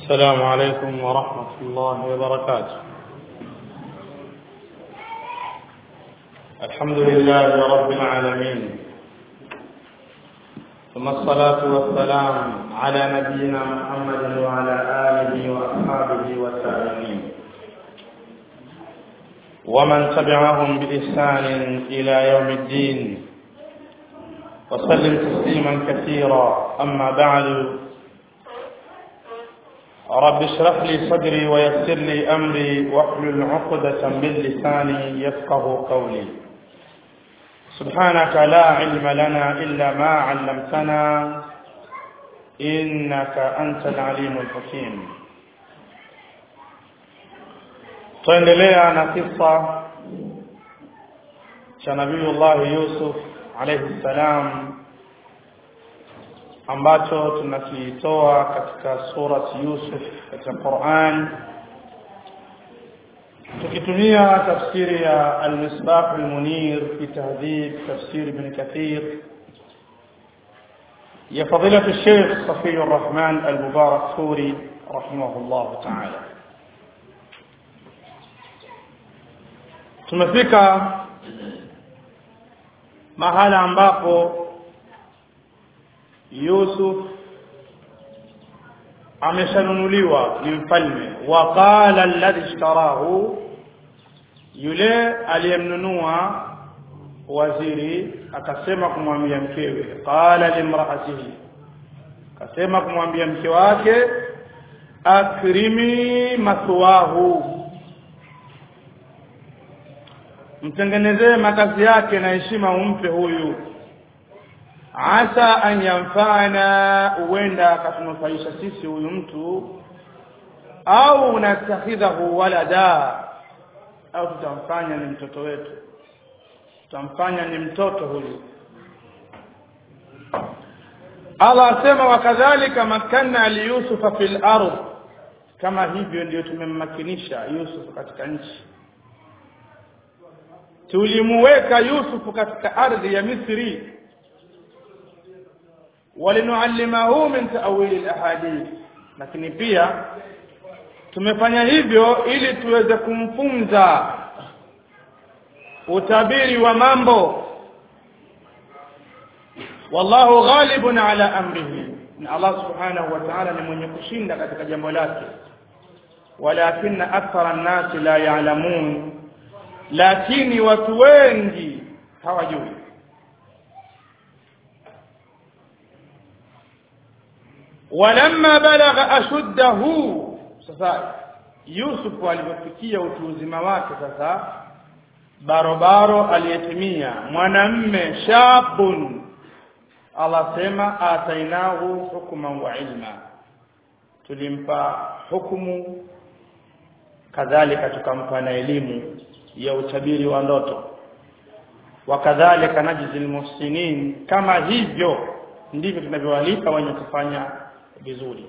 السلام عليكم ورحمة الله وبركاته الحمد لله رب العالمين ثم الصلاة والسلام على نبينا محمد وعلى آله وأصحابه والتابعين ومن تبعهم بإحسان إلى يوم الدين وسلم تسليما كثيرا أما بعد رب اشرح لي صدري ويسر لي أمري واحلل عقدة من لساني يفقه قولي سبحانك لا علم لنا إلا ما علمتنا إنك أنت العليم الحكيم tuendelea na kisa cha nabiyullahi yusuf alayhi salam ambacho tunakitoa katika surati yusuf katika quran tukitumia tafsiri ya almisbah almunir fi tahdhib tafsir ibn kathir ya fadilatu الشيخ صفي الرحمن المبارك فوري رحمه الله تعالى tumefika mahala ambapo Yusuf ameshanunuliwa ni mfalme wa qala alladhi ishtarahu yule aliyemnunua waziri akasema kumwambia mkewe qala limraatihi akasema kumwambia mke wake akrimi mathwahu mtengenezee makazi yake na heshima umpe huyu asa an yanfana huenda akatunufaisha sisi huyu mtu au natakhidhahu walada au tutamfanya ni mtoto wetu tutamfanya ni mtoto huyu Allah asema wakadhalika makanna liyusufa fil ardh kama hivyo ndio tumemmakinisha Yusuf katika nchi tulimuweka Yusufu katika ardhi ya Misri walinuallimahu min ta'wil alahadith lakini pia tumefanya hivyo ili tuweze kumfunza utabiri wa mambo wallahu ghalibun ala amrihi na Allah subhanahu wa ta'ala ni mwenye kushinda katika jambo lake walakinna akthara an-nasi la ya'lamun lakini watu wengi hawajui walamma balagha ashuddahu sasa Yusuf alipofikia utu uzima wake sasa barobaro aliyetimia mwanamme shabun Allah sema atainahu hukman wa ilma tulimpa hukumu kadhalika tukampa na elimu ya utabiri wa ndoto wakadhalika najzi almuhsinin kama hivyo ndivyo tunavyowalipa wenye kufanya vizuri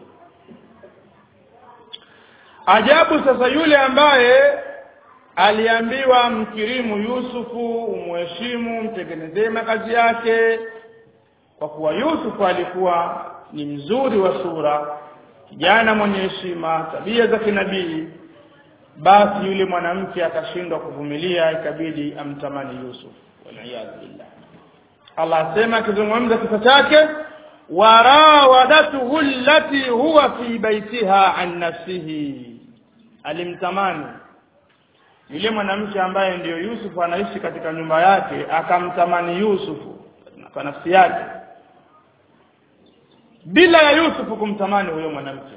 ajabu sasa yule ambaye aliambiwa mkirimu Yusufu umheshimu mtengenezee makazi yake kwa kuwa Yusufu alikuwa ni mzuri wa sura kijana mwenye heshima tabia za kinabii basi yule mwanamke akashindwa kuvumilia ikabidi amtamani Yusuf waliyadhu billah Allah asema akizungumza kisa chake warawadatuhu allati huwa fi baitiha an nafsihi alimtamani yule mwanamke ambaye ndiyo Yusuf anaishi katika nyumba yake akamtamani Yusuf kwa nafsi yake bila ya Yusuf kumtamani huyo mwanamke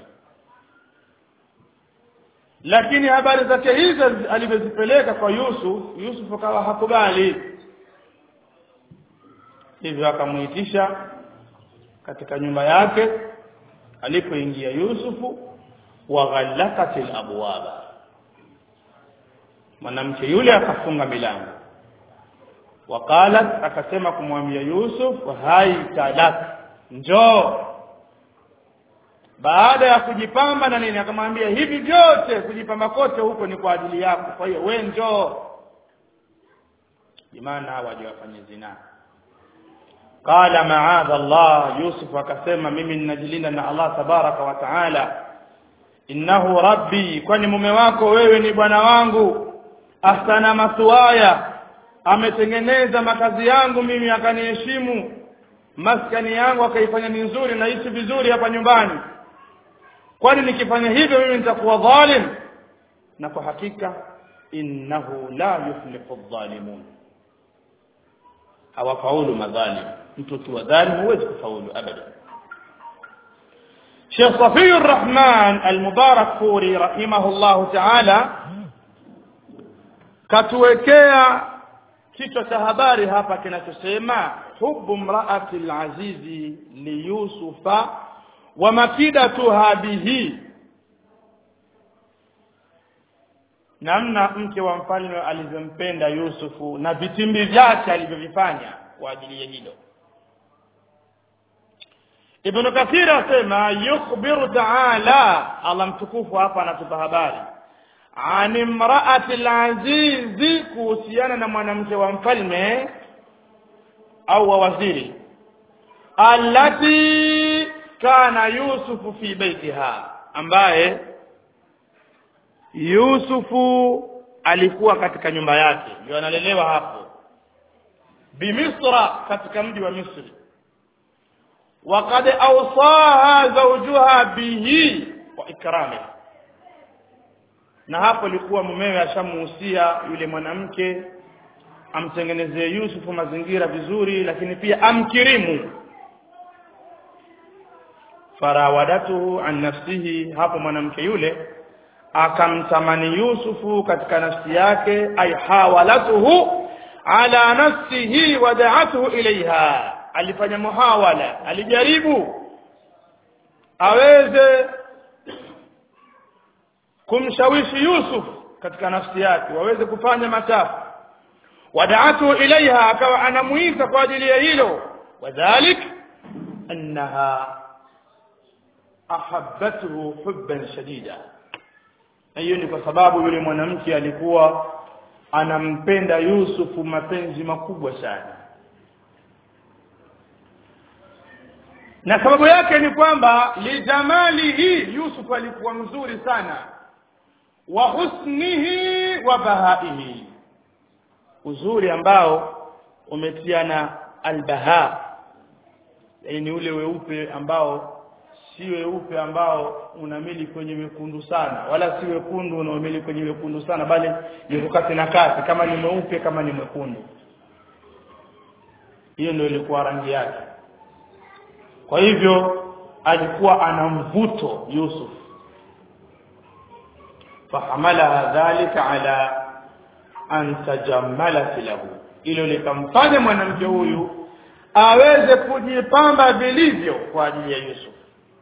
lakini habari zake hizo alivyozipeleka kwa Yusuf Yusuf akawa hakubali hivyo akamuitisha katika nyumba yake alipoingia Yusufu wa ghallaqatil abwaba mwanamke yule akafunga milango waqalat akasema kumwambia Yusuf hai talak njoo baada ya kujipamba na nini akamwambia hivi vyote kujipamba kote huko ni kwa ajili yako kwa hiyo we njoo imana hawajawafanya zina qala maadha Allah Yusuf akasema mimi ninajilinda na Allah tabaraka wa taala innahu rabbi kwani mume wako wewe ni bwana wangu ahsana maswaya ametengeneza makazi yangu mimi akaniheshimu maskani yangu akaifanya ni nzuri naishi vizuri hapa nyumbani kwani nikifanya hivyo mimi nitakuwa dhalim na kwa hakika innahu la yuflihu dhalimun hawafaulu madhalim mtu ukiwa dhalim huwezi kufaulu abada Sheikh Safi Rahman Al-Mubarak Furi rahimahullahu ta'ala katuwekea kichwa cha habari hapa kinachosema hubu mraati al-azizi li Yusufa wa makidatuha bihi namna mke wa mfalme alivyompenda Yusufu na vitimbi vyake alivyovifanya kwa ajili ya hilo Ibn Kathir asema yukhbiru ta'ala Allah mtukufu hapa anatupa habari an imra'ati al-azizi kuhusiana na mwanamke wa mfalme au wa waziri allati kana Yusufu fi baitiha ambaye Yusufu alikuwa katika nyumba yake ndio analelewa hapo bimisra katika mji wa Misri وقد أوصاها زوجها به وإكرامه na hapo ilikuwa mumewe ashamuhusia yule mwanamke amtengenezee Yusufu mazingira vizuri lakini pia amkirimu farawadatuhu an nafsihi hapo mwanamke yule akamtamani Yusufu katika nafsi yake ay hawalatuhu ala nafsihi wa da'atuhu ilaiha alifanya muhawala alijaribu aweze kumshawishi Yusuf katika nafsi yake waweze kufanya machafu wadaatu ilaiha akawa anamuita kwa ajili ya hilo wadhalik annaha ahabbathu hubban shadida hiyo ni kwa sababu yule mwanamke alikuwa anampenda Yusufu mapenzi makubwa sana na sababu yake ni kwamba lijamalihi Yusuf alikuwa mzuri sana wa husnihi wa bahaihi uzuri ambao umetiana albaha yani ule weupe ambao si weupe ambao unamili kwenye wekundu sana wala si wekundu unaomili kwenye wekundu sana bali ni kati na kati kama ni mweupe kama ni mwekundu hiyo ndio ilikuwa rangi yake kwa hivyo alikuwa ana mvuto Yusuf fahamala dhalika ala an tajammalat lahu ilo likamfanya mwanamke huyu aweze kujipamba vilivyo kwa ajili ya Yusuf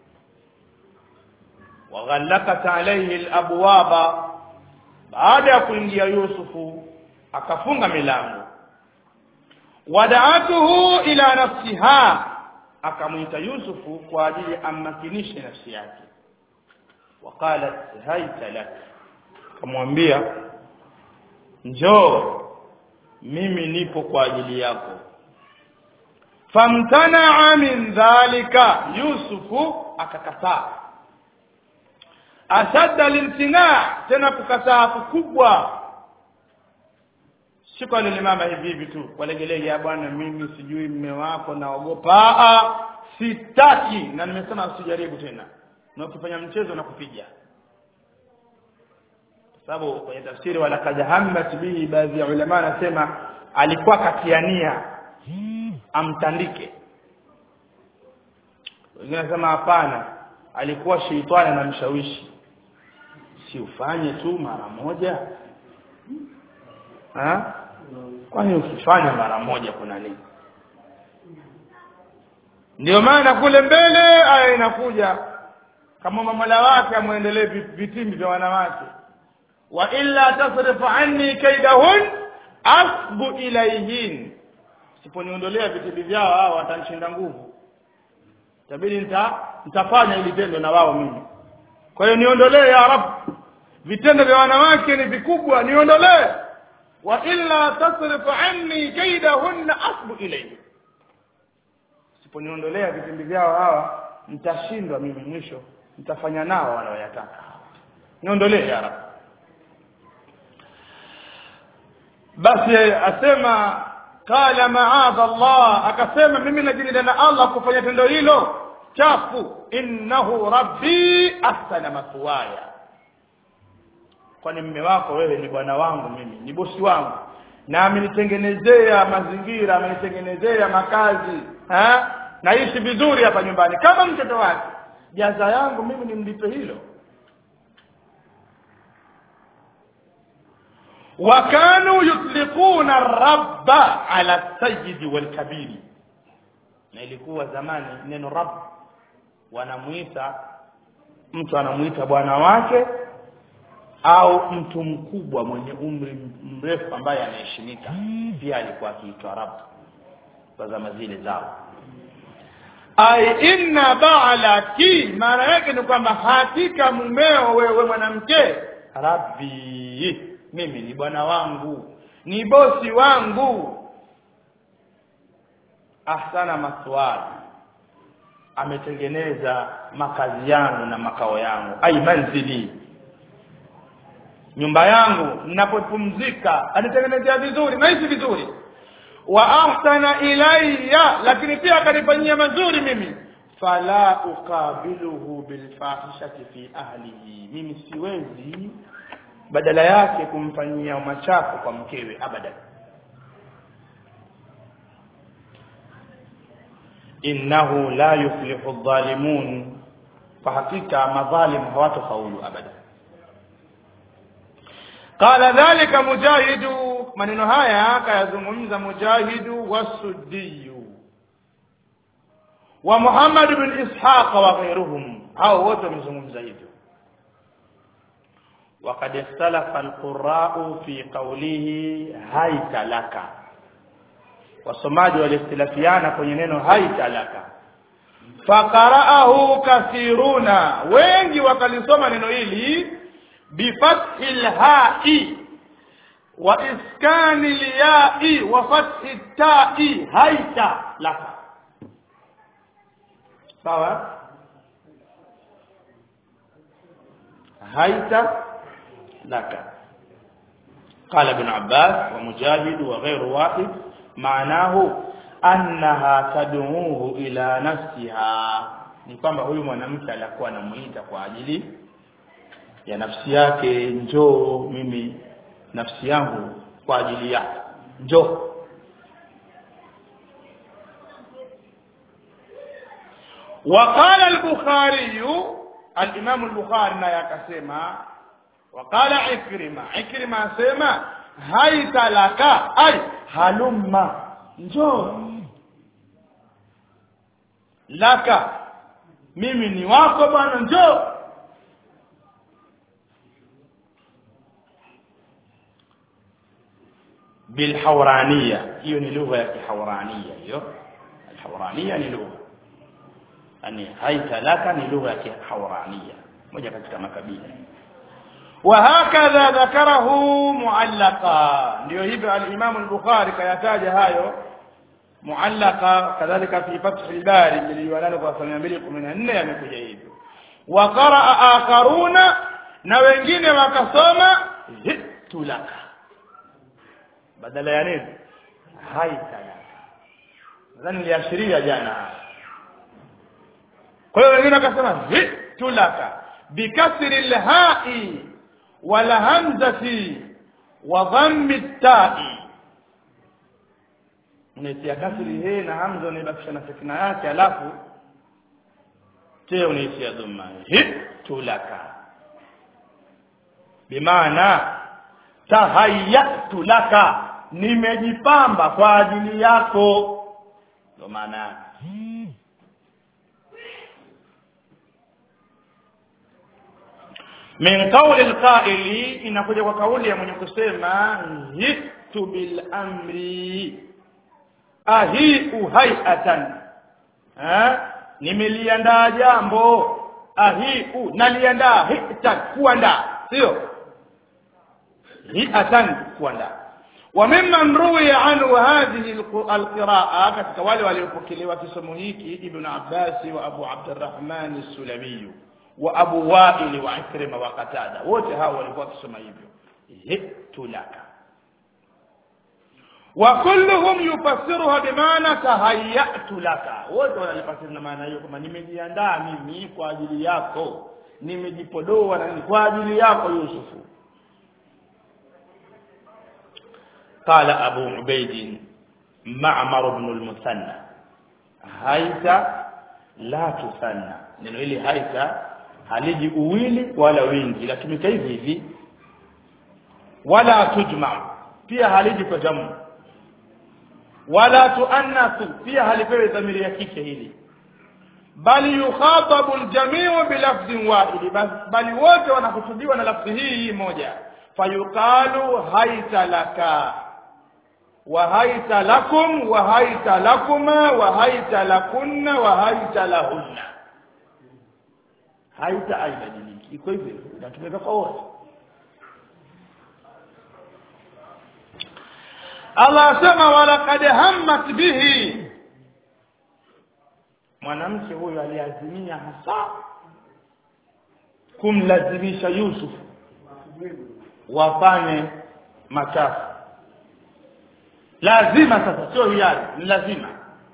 waghallakat alayhi alabwaba baada ya kuingia Yusufu akafunga milango wadaatuhu ila nafsiha akamwita Yusufu kwa ajili ammakinishe nafsi yake waqalat haita lak akamwambia njoo mimi nipo kwa ajili yako famtanaa min dhalika yusufu akakataa ashadda limtinaa tena kukataa kukubwa siku alilimama hivi hivi tu walegelege bwana mimi sijui mme wako naogopa a sitaki na nimesema usijaribu tena na ukifanya mchezo na kupiga sababu kwenye tafsiri wala kad hammat bihi baadhi ya ulama anasema alikuwa katiania amtandike wengine anasema hapana alikuwa sheitani anamshawishi si ufanye tu mara moja ha kwani ukifanya mara moja kuna nini ndio maana kule mbele aya inakuja kama mamola wake amwendelee vitimbi vya wanawake wa illa tasrif anni kaidahun asbu ilayhin siponiondolea vitimbi vyao hao watanishinda nguvu tabidi nita nitafanya ili tendo na wao mimi kwa hiyo niondolee ya rab vitendo vya wanawake ni vikubwa niondolee wa illa tasrif anni kaidahunna asbu ilayhi siponiondolea vitimbi vyao hawa nitashindwa mimi mwisho nitafanya nao wanaoyataka niondolee ya rabbi basi asema qala maadha Allah akasema mimi najilinda na Allah kufanya tendo hilo chafu innahu rabbi ahsana mathwaya kwani mme wako wewe ni bwana wangu mimi ni bosi wangu na amenitengenezea mazingira amenitengenezea makazi ha? naishi vizuri hapa nyumbani kama mtoto wake jaza yangu mimi nimlipe hilo وكانوا يطلقون الرب على السيد والكبير na ilikuwa zamani neno rabb wanamuita mtu anamuita bwana wake au mtu mkubwa mwenye umri mrefu ambaye anaheshimika pia alikuwa akiitwa rabb kwa zama zile zao ai inna ba'laki maana yake ni kwamba hakika mumeo wewe mwanamke rabbi mimi ni bwana wangu ni bosi wangu ahsana maswali ametengeneza makazi yangu na makao yangu ai manzili nyumba yangu ninapopumzika anitengenezea vizuri naishi vizuri wa ahsana ilayya lakini pia akanifanyia mazuri mimi fala uqabiluhu bilfahishati fi ahlihi mimi siwezi badala yake kumfanyia machafu kwa mkewe abadan innahu la yuflihu adh-dhalimun kwa hakika madhalim hawatofaulu abada qala dhalika mujahidu maneno haya akayazungumza mujahidu wasudiyu wa muhammad bin ishaq wa ghayruhum hao wote wamezungumza hivyo وقد اختلف القراء في قوله هيت لك wasomaji walikhtilafiana kwenye neno haita laka faqara'ahu kathiruna wengi wakalisoma neno hili bifathi lhai wa iskani lyai wa fathi tai haita laka sawa haita laka قال ابن عباس ومجاهد وغير واحد معناه annaha tad'uhu ila nafsiha ni kwamba huyu mwanamke alikuwa anamuita kwa ajili ya nafsi yake njoo mimi nafsi yangu kwa ajili yake njoo وقال البخاري الامام البخاري naye akasema وقال عكرمه عكرمه asema haita laka ay halumma njoo laka mimi ni wako bwana njoo bilhawrania hiyo ni lugha ya kihawrania hiyo alhawrania ni lugha yani haita laka ni lugha ya kihawrania moja katika makabila وهكذا ذكره معلقا ndio hivyo al-Imam al-Bukhari kayataja hayo muallaka kadhalika fi fath al-bari jilid kwa 214 yamekuja hivyo wa qaraa akharuna na wengine wakasoma hitu laka badala ya nini haita laka nadhani niliashiria jana kwa hiyo wengine wakasema hitu laka bikasri al-ha'i wal hamzati wa dhammi at-ta'i unaitia kasri he na hamza unaibakisha na sakina yake alafu te unaitia dhamma hitu laka bimaana tahayyatu laka nimejipamba kwa ajili yako ndio maana yake min qawli alqa'ili inakuja kwa kauli ya mwenye kusema hitu bil amri ahiu hayatan eh nimeliandaa jambo ahiu naliandaa hitan kuandaa sio hiatan kuandaa wa mimman ruwiya anhu hadhihi alqiraa katika wale waliopokelewa kisomo hiki ibn Abbas wa Abu Abdurrahman as-Sulami wa abu waili wa ikrima wa qatada wote hao walikuwa wakisoma hivyo jitu laka wa kulluhum yufassiruha bimaana tahayyatu laka wote wanalifasiri na maana hiyo kwamba nimejiandaa mimi kwa ajili yako nimejipodoa na nini kwa ajili yako yusufu قال أبو عبيد معمر بن المثنى هيت لا تثنى neno hili haita haliji uwili wala wingi latumika hivi hivi wala tujma pia haliji kwa jamu wala tuannasu pia halipewi dhamiri ya kike hili bali yukhatabu aljamiu bilafdhin wahidi bali wote wanakusudiwa na lafzi hii hii moja fayuqalu haita laka وهيت لكم وهيت لكما وهيت لكن وهيت لهن haita haibadiliki iko hivyo inatumika kwa wote Allah asema walaqad hammat bihi mwanamke huyu aliazimia hasa kumlazimisha Yusuf wafanye machafu lazima sasa sio hiari ni lazima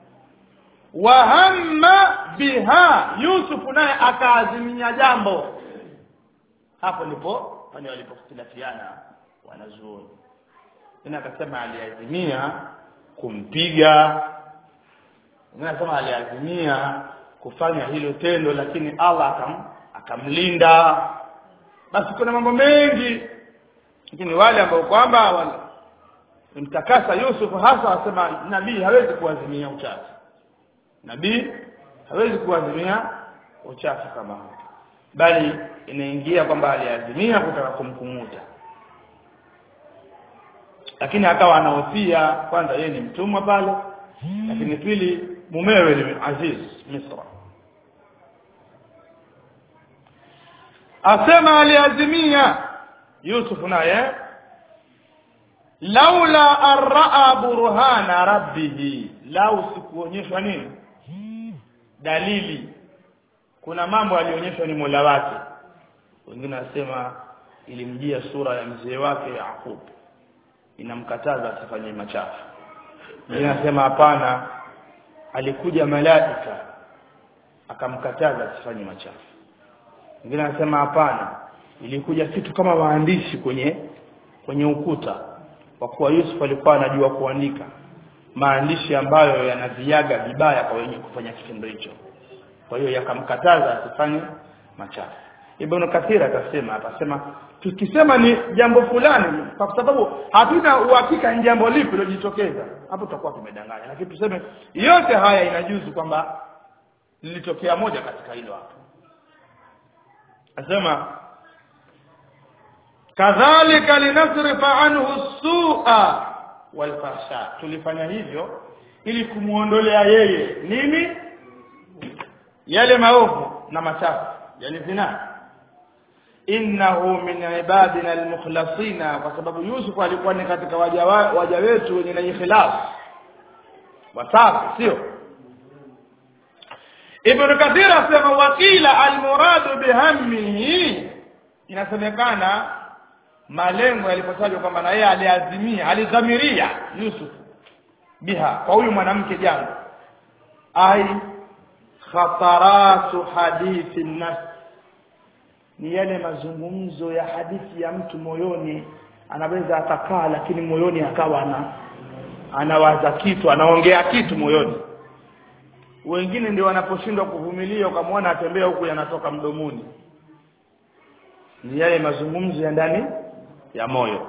wahamma biha Yusuf naye akaazimia jambo hapo ndipo pale walipokhtilafiana wanazuoni ina akasema aliazimia kumpiga ina akasema aliazimia kufanya hilo tendo lakini Allah akam, akamlinda basi kuna mambo mengi lakini wale ambao kwamba wale mtakasa Yusuf hasa wasema nabii hawezi kuazimia uchafu nabii hawezi kuazimia uchafu kama huo bali inaingia kwamba aliazimia kutaka kumkumuta lakini akawa anahofia kwanza yeye ni mtumwa pale lakini pili mumewe ni Aziz Misra asema aliazimia Yusuf naye laula arraa burhana rabbih lau sikuonyeshwa nini dalili kuna mambo alionyeshwa ni Mola wake wengine wasema ilimjia sura ya mzee wake Yaqub inamkataza asifanye machafu wengine wasema hapana alikuja malaika akamkataza asifanye machafu wengine wasema hapana ilikuja kitu kama maandishi kwenye kwenye ukuta kwa kuwa Yusuf alikuwa anajua kuandika maandishi ambayo yanaviaga vibaya kwa wenye kufanya kitendo hicho kwa hiyo yakamkataza asifanye machafu Ibn Kathir akasema akasema tukisema ni jambo fulani kwa sababu hatuna uhakika ni jambo lipi lilojitokeza hapo tutakuwa tumedanganya lakini tuseme yote haya inajuzu kwamba lilitokea moja katika hilo hapo asema kadhalika linasrifa anhu su'a walfahsha tulifanya hivyo ili kumuondolea yeye nini yale maovu na machafu yani zina innahu min ibadina almukhlasina kwa sababu Yusuf alikuwa ni katika waja, waja wetu wenye na ikhlas wasafi sio Ibn Kathir asema wakila almuradu bihammihi inasemekana malengo yalipotajwa kwamba na yeye aliazimia alidhamiria Yusuf biha kwa huyu mwanamke jambo ai khataratu hadithi nafs ni yale mazungumzo ya hadithi ya mtu moyoni anaweza akakaa lakini moyoni akawa ana anawaza kitu anaongea kitu moyoni wengine ndio wanaposhindwa kuvumilia ukamwona atembea huku yanatoka mdomoni ni yale mazungumzo ya ndani ya moyo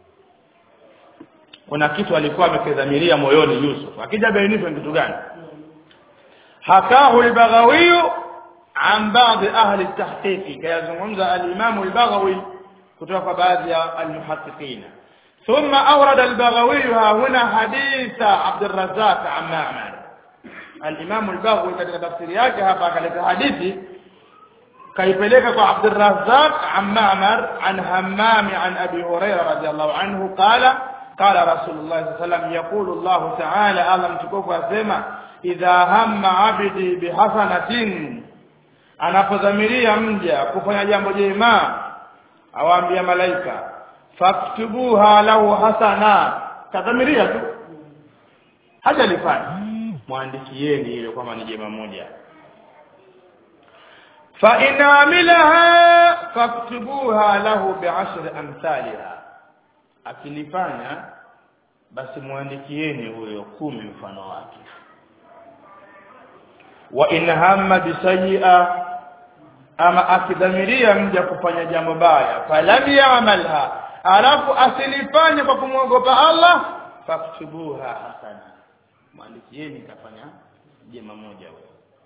kuna kitu alikuwa amekidhamiria moyoni Yusuf akija bainishwa kitu gani hakahu al-Baghawi an baadhi ahli at-tahqiq kayazungumza al-Imam al-Baghawi kutoka baadhi ya al-muhaqqiqin ثم أورد البغوي ها هنا حديث عبد الرزاق عن معمر الإمام البغوي katika tafsiri yake hapa akaleta hadithi kaipeleka kwa Abd الرزاق عن معمر عن همام عن أبي هريرة رضي الله عنه قال قال رسول الله صلى الله عليه وسلم يقول الله تعالى الله متكوف أسمع إذا هم عبدي بحسنة anapodhamiria mja kufanya jambo jema awaambia malaika faktubuha lahu hasana kadhamiria tu hajalifanya mwandikieni ile kwamba ni jema moja fa in amilaha faktubuha lahu bi'ashri amthaliha akilifanya basi mwandikieni huyo kumi mfano wake wa in hamma bisayi'a ama akidhamiria mja kufanya jambo baya falam ya'malha alafu asilifanye kwa kumwogopa Allah faktubuha hasana mwandikieni kafanya jema moja wewe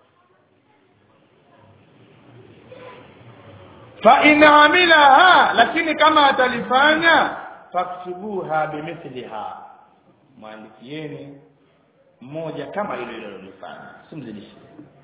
fa in amilaha lakini kama atalifanya faktubuha bimithliha mwandikieni mmoja kama hilo hilo lilofanya simzidishie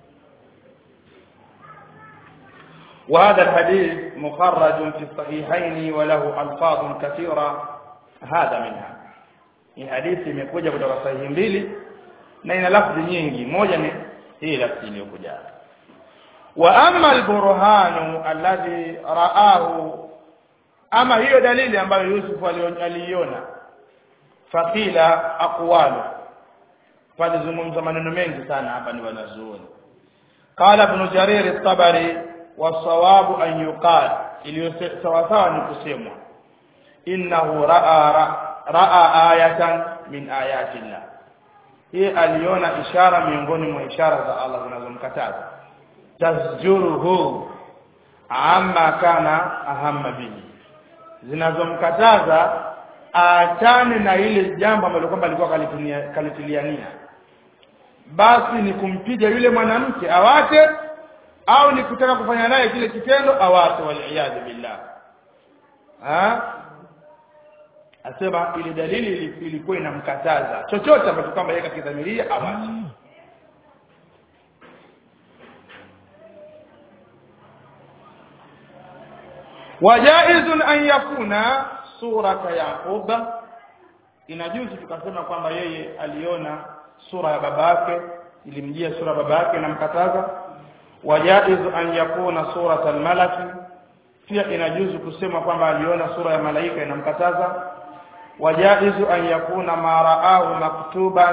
وهذا الحديث مخرج في الصحيحين وله ألفاظ كثيرة هذا منها hii hadithi imekuja kutoka sahihi mbili na ina lafzi nyingi moja ni hii lafzi iliyokuja wa amma alburhanu alladhi raahu ama hiyo dalili ambayo Yusuf aliiona fakila aqwalu palizungumza maneno mengi sana hapa ni wanazuoni qala ibn jarir at-tabari wasawabu an yuqal iliyo sawa sawa ni kusemwa innahu raa ra, raa ayatan min ayati llah yeye aliona ishara miongoni mwa ishara za Allah zinazomkataza tasjuruhu amma kana ahamma bihi zinazomkataza aachane na ile jambo ambalo kwamba alikuwa kalitiliania basi ni kumpiga yule mwanamke awache au ni kutaka kufanya naye kile kitendo awache waliyadhu billah ha asema ile dalili ilikuwa inamkataza chochote ambacho kwamba yeye kakidhamiria awache wajaizun an yakuna surata yaquba inajuzu tukasema kwamba yeye aliona sura ya baba yake ilimjia sura ya baba yake inamkataza wajaizu an yakuna surata almalaki pia inajuzu kusema kwamba aliona sura ya malaika inamkataza wajaizu an yakuna ma raahu maktuban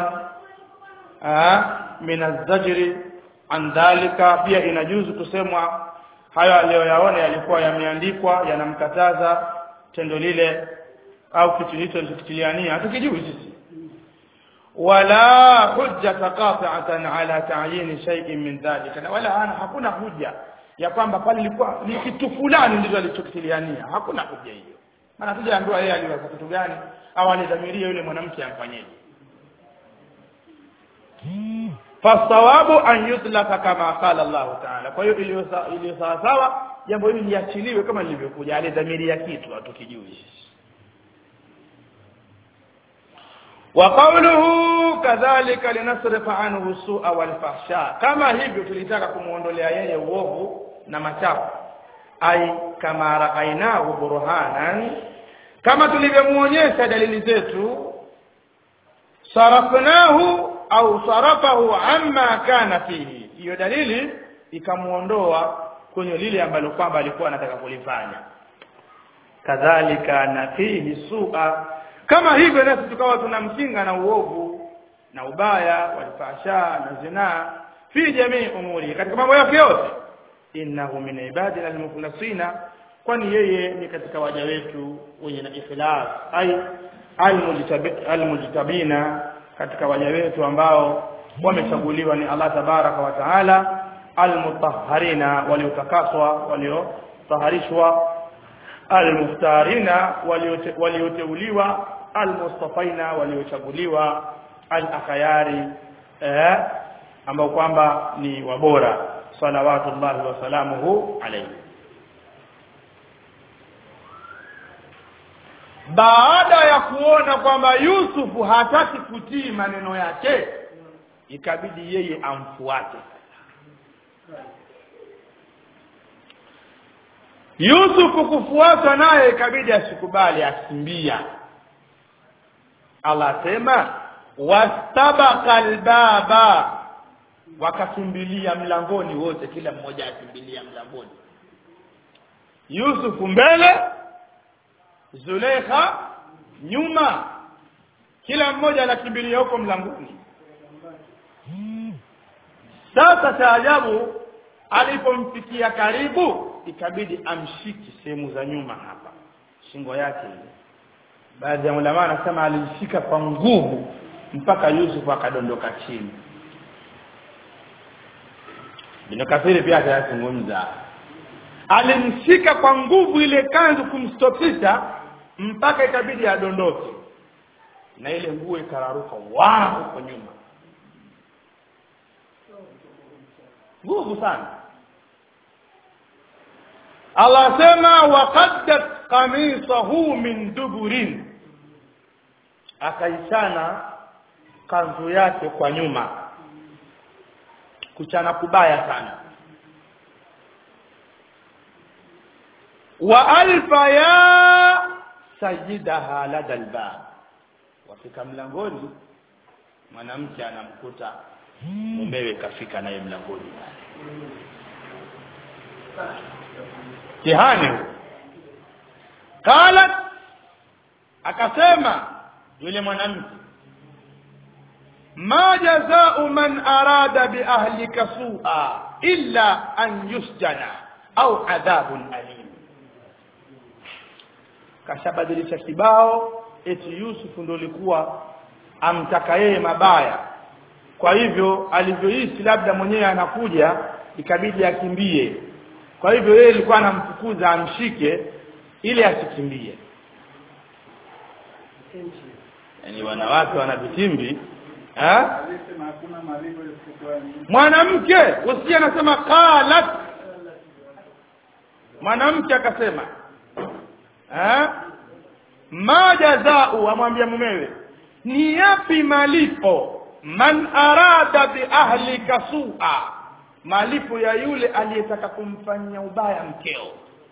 min azzajri an dhalika pia inajuzu kusemwa hayo aliyoyaona yalikuwa yameandikwa yanamkataza tendo lile au kitu hicho alichokitiliania hatukijui sisi wala hujjata qati'atan ala ta'yin shay'in min dhalika na wala hana hakuna hujja ya kwamba pale ilikuwa ni kitu fulani ndicho alichokitiliania hakuna hujja hiyo maana tujaambiwa yeye aliweza kitu gani au alidhamiria yule mwanamke amfanyeje fasawabu an yutlaka kama qala Allah ta'ala kwa hiyo iliyo sawa sawa jambo hili liachiliwe kama lilivyokuja alidhamiria kitu hatukijui وقوله كذلك لنصرف عنه السوء والفحشاء kama hivyo tulitaka kumuondolea yeye uovu na machafu ai kama raainahu burhanan kama tulivyomuonyesha dalili zetu sarafnahu au sarafahu amma kana fihi hiyo dalili ikamuondoa kwenye lile ambalo kwamba alikuwa anataka kulifanya kadhalika na fihi su'a kama hivyo nasi tukawa tunamkinga na uovu na ubaya walfasha na zinaa fi jamii umuri katika mambo yake yote innahu min ibadina almukhlasina kwani yeye ni katika waja wetu wenye na ikhlas ai almujtabina katika waja wetu ambao wamechaguliwa ni Allah tabaraka wa taala almutahharina waliotakaswa waliotaharishwa almuftarina walioteuliwa almustafaina waliochaguliwa alakhyari eh, ambao kwamba ni wabora salawatullahi wasalamuhu alayhi baada ya kuona kwamba Yusufu hataki kutii maneno yake ikabidi yeye amfuate Yusufu kufuatwa naye ikabidi asikubali akimbia Allah asema wastabaqa albaba wakakimbilia mlangoni wote kila mmoja akimbilia mlangoni Yusufu mbele Zulekha nyuma kila mmoja anakimbilia huko mlangoni sasa taajabu alipomfikia karibu ikabidi amshiki sehemu za nyuma hapa shingo yake ile baadhi ya ulama anasema alishika kwa nguvu mpaka Yusuf akadondoka chini Ibn Kathir pia atayazungumza alimshika kwa nguvu ile kanzu kumstopisha mpaka ikabidi adondoke na ile nguo ikararuka wa huko nyuma nguvu sana Allah sema waqaddat qamisahu min duburin akaishana kanzu yake kwa nyuma kuchana kubaya sana wa alfa ya sayyidaha lada albab wafika mlangoni mwanamke anamkuta mumewe kafika naye mlangoni tihani qalat akasema yule mwanamke ma jazau man arada bi ahlika su'a illa an yusjana au adhabun alim kashabadilisha kibao eti Yusufu ndo likuwa amtaka yeye mabaya kwa hivyo alivyohisi labda mwenyewe anakuja ikabidi akimbie kwa hivyo yeye alikuwa anamfukuza amshike ili asikimbie yani wanawake wana vitimbi ha? mwanamke usiye anasema qalat mwanamke akasema ha? ma jazau amwambia mumewe ni yapi malipo man arada bi ahlika su'a malipo ya yule aliyetaka kumfanyia ubaya mkeo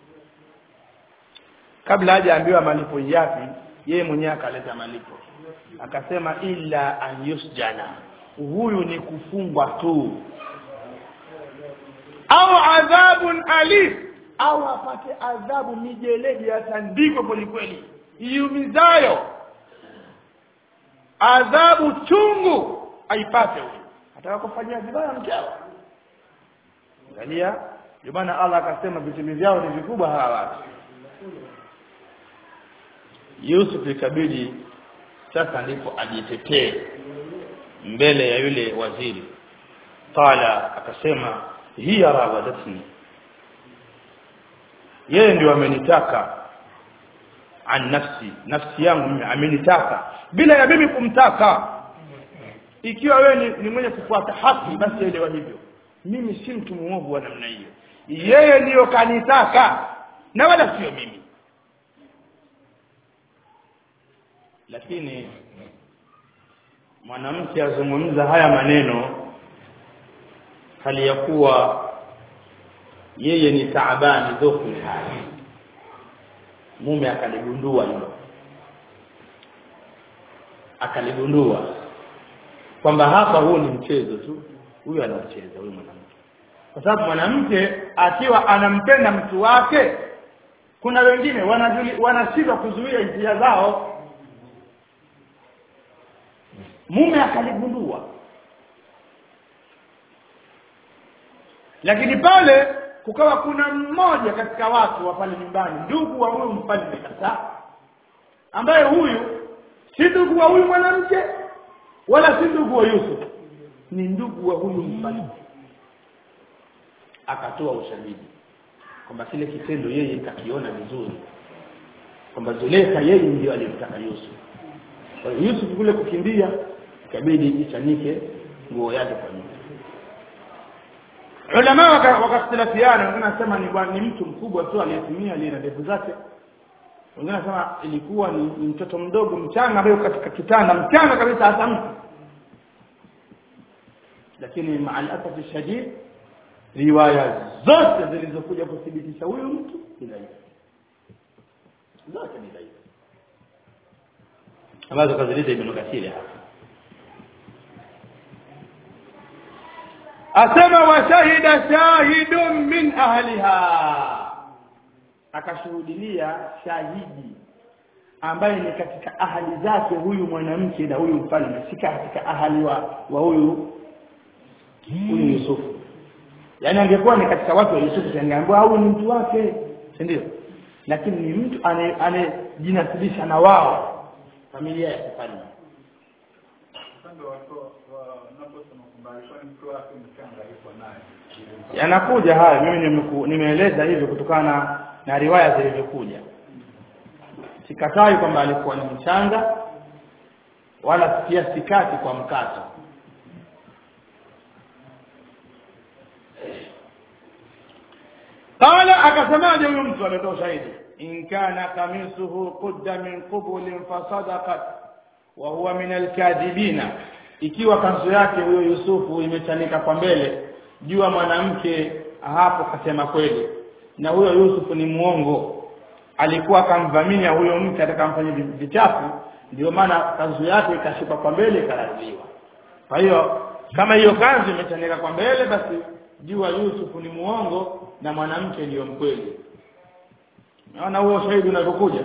kabla hajaambiwa malipo yapi yeye mwenyewe akaleta malipo akasema illa an yusjana huyu ni kufungwa tu au adhabun alif au apate adhabu mijeledi atandikwe kwelikweli iumizayo adhabu chungu aipate huyu ataka kufanyia vibaya mkeo angalia ndio maana Allah akasema vitimi vyao ni vikubwa hawa watu Yusuf ikabidi sasa ndipo ajitetee mbele ya yule waziri qala akasema hiya rawadatni yeye ndio amenitaka an nafsi nafsi yangu mimi amenitaka bila ya mimi kumtaka ikiwa wewe ni, ni mwenye kufuata haki basi elewa hivyo mimi si mtu muovu wa namna hiyo yeye ndiyo kanitaka na wala sio mimi lakini mwanamke azungumza haya maneno hali ya kuwa yeye ni taabani dhofu hali mume akaligundua hilo akaligundua kwamba hapa huu ni mchezo tu huyu anacheza huyu mwanamke kwa sababu mwanamke akiwa anampenda mtu wake kuna wengine wanashindwa kuzuia hisia zao mume akaligundua lakini pale kukawa kuna mmoja katika watu wa pale nyumbani ndugu wa huyu mfalme sasa ambaye huyu si ndugu wa huyu mwanamke wala si ndugu wa Yusuf ni ndugu wa huyu mfalme akatoa ushahidi kwamba kile kitendo yeye kakiona vizuri kwamba Zulekha yeye ndio alimtaka Yusuf kwa hiyo Yusuf kule kukimbia ikabidi ichanike nguo yake kwa nyuma ulama wakakhtilafiana wengine wanasema ni, ni mtu mkubwa tu aliyetumia aliye na ndevu zake wengine wanasema ilikuwa ni, ni mtoto mdogo mchanga ambaye katika kitanda mchanga kabisa hata mtu lakini maal asafi shadid riwaya zote zilizokuja kuthibitisha huyu mtu ni dhaifu zote ni dhaifu ambazo kazileta Ibn Kathir hapa asema washahida shahidun min ahliha akashuhudilia shahidi ambaye ni katika ahali zake huyu mwanamke na huyu mfalme si katika ahali wa, wa huyu huyu Yusufu yaani angekuwa ni katika watu wa Yusufu angeambiwa huyu ni mtu wake si ndio lakini ni mtu anayejinasibisha na wao familia ya kifalme yanakuja haya mimi nimeku- nimeeleza hivyo kutokana na riwaya zilivyokuja sikatai kwamba alikuwa ni mchanga wala pia sikati kwa mkato qala akasemaje huyu mtu ametoa ushahidi in kana kamisuhu qudda min qubulin fasadaqat wa huwa min alkadhibina ikiwa kanzu yake huyo Yusufu imechanika kwa mbele jua mwanamke hapo kasema kweli na huyo Yusufu ni muongo alikuwa akamvamia huyo mke atakamfanyia vichafu ndio maana kanzu yake ikashuka kwa mbele ikaraziwa kwa hiyo kama hiyo kanzu imechanika kwa mbele basi jua Yusufu ni muongo na mwanamke ndiyo mkweli naona huo shahidi unavyokuja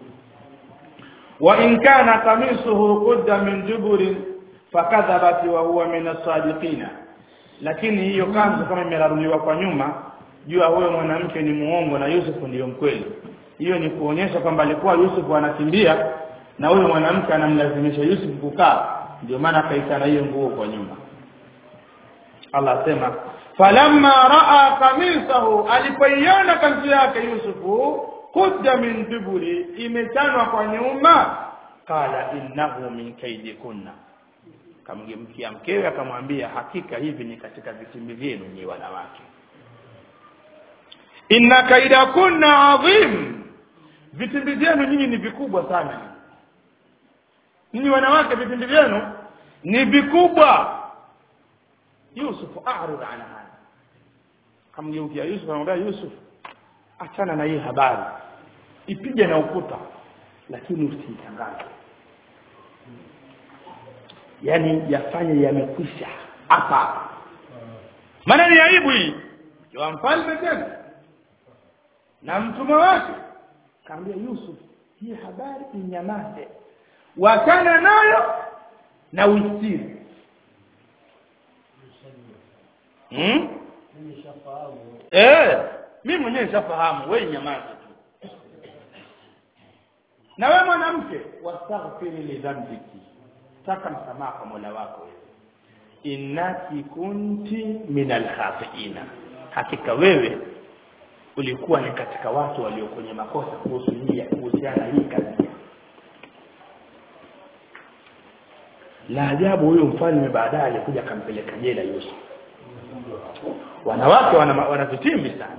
wa in kana kamisuhu qudda min juburin fakadhabat wa huwa min as-sadiqina lakini hiyo kanzu kama imeraruliwa kwa nyuma jua huyo mwanamke ni muongo na Yusufu ndiyo mkweli hiyo ni kuonyesha kwamba alikuwa Yusufu anakimbia na huyo mwanamke anamlazimisha Yusufu kukaa ndio maana akaitana hiyo nguo kwa nyuma Allah asema falamma raa kamisahu alipoiona kanzu yake Yusufu kudda min duburi imechanwa kwa nyuma qala innahu min kaidikunna kamgemkia mkewe akamwambia hakika hivi ni katika vitimbi vyenu ni wanawake inna kaidakunna adhim vitimbi vyenu nyinyi ni vikubwa sana nyinyi wanawake vitimbi vyenu ni vikubwa Yusuf a'rid an hada kamgeukia Yusuf anamwambia Yusuf achana na hii habari ipige na ukuta lakini usiitangaze yani yafanye yamekwisha hapa maana ni aibu hii wa mfalme tena na mtumwa wake kaambia Yusuf hii habari inyamaze wachana nayo na uistiri hmm? eh mimi mwenyewe nishafahamu wewe nyamaza tu na wewe mwanamke wastaghfiri li dhanbiki taka msamaha kwa Mola wako innaki kunti minal khatiina hakika wewe ulikuwa ni katika watu walio kwenye makosa kuhusu hii kuhusiana hii kazi la ajabu huyo mfalme baadaye alikuja akampeleka jela Yusuf wanawake wana, wana vitimbi sana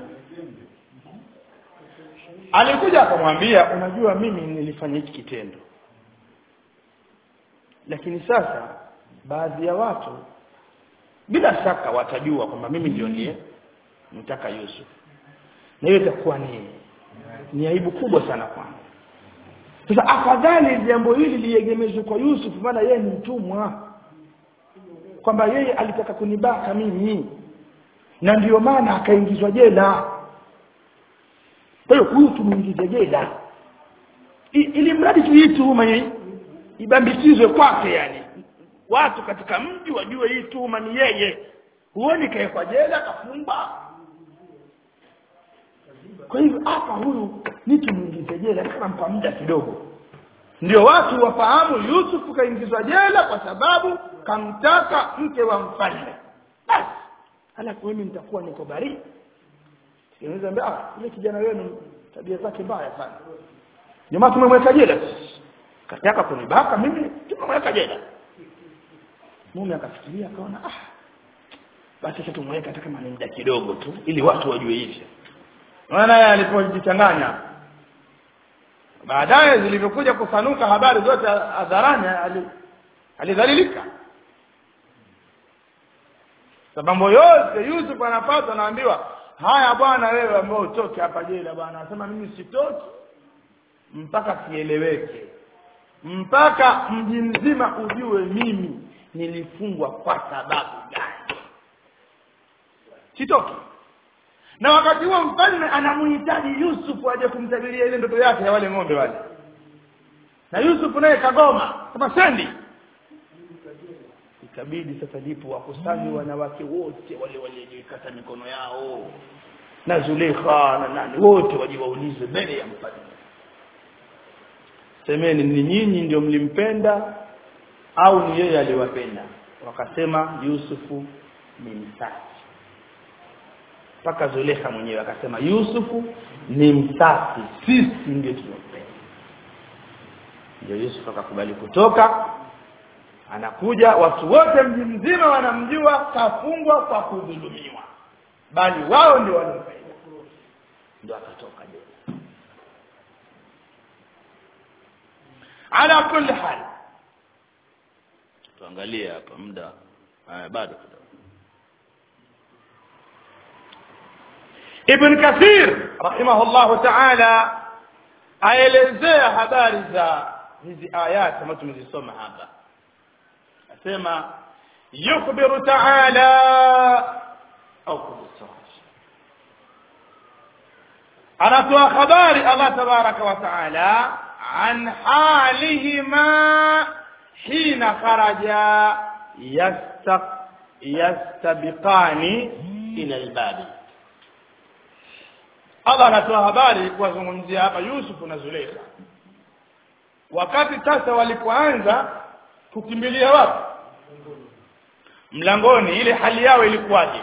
alikuja akamwambia unajua mimi nilifanya hiki kitendo lakini sasa baadhi ya watu bila shaka watajua kwamba mimi ndio ndiye mtaka Yusuf na hiyo itakuwa ni ni aibu kubwa sana kwangu sasa afadhali jambo hili liegemezwe kwa Yusuf maana yeye ni mtumwa kwamba yeye alitaka kunibaka mimi na ndiyo maana akaingizwa jela kwa hiyo huyu tumuingize jela I, ili mradi tu hii tuhuma hii ibambikizwe kwake yani watu katika mji wajue hii tuhuma ni yeye huoni kaekwa jela kafungwa kwa hivyo hapa huyu ni tumuingize jela kama mpa muda kidogo ndio watu wafahamu Yusufu kaingizwa jela kwa sababu kamtaka mke wa mfalme basi halafu mimi nitakuwa niko bari Unaweza ambia ah yule kijana wenu tabia zake mbaya sana jamaa tumemweka jela kataka kunibaka mimi tumemweka jela mume akafikiria akaona ah basi sasa tumweka hata kama ni muda kidogo tu ili watu wajue hivyo maana yeye alipojichanganya baadaye zilivyokuja kusanuka habari zote hadharani alidhalilika sababu yote Yusuf anapata anaambiwa haya bwana wewe ambao utoke hapa jela bwana anasema mimi sitoki mpaka kieleweke mpaka mji mzima ujue mimi nilifungwa kwa sababu gani sitoki na wakati huo mfalme anamuhitaji Yusuf aje kumtabiria ile ndoto yake ya wale ng'ombe wale na Yusuf naye kagoma kama sendi ikabidi sasa lipo wakusanywe wanawake wote wale waliojikata mikono yao na Zulekha na nani wote waje waulize mbele ya mfalme semeni ni nyinyi ndio mlimpenda au ni yeye aliwapenda wakasema Yusufu ni msafi mpaka Zulekha mwenyewe akasema Yusufu ni msafi sisi ndio tunampenda ndio Yusuf akakubali kutoka anakuja watu wote mji mzima wanamjua kafungwa kwa kudhulumiwa bali wao ndio wanampenda ndio akatoka jela ala kulli hal tuangalie hapa muda haya bado kidogo Ibn Kathir rahimahullah ta'ala aelezea habari za hizi ayat ambazo tumezisoma hapa asema yukhbiru ta'ala au kudisaj anatoa habari Allah tabaraka wa ta'ala an halihima hina kharaja yastaq yastabiqani ila albabi Allah anatoa habari kuwazungumzia hapa Yusuf na Zuleika wakati sasa walipoanza kukimbilia wapi mlangoni ile hali yao ilikuwaje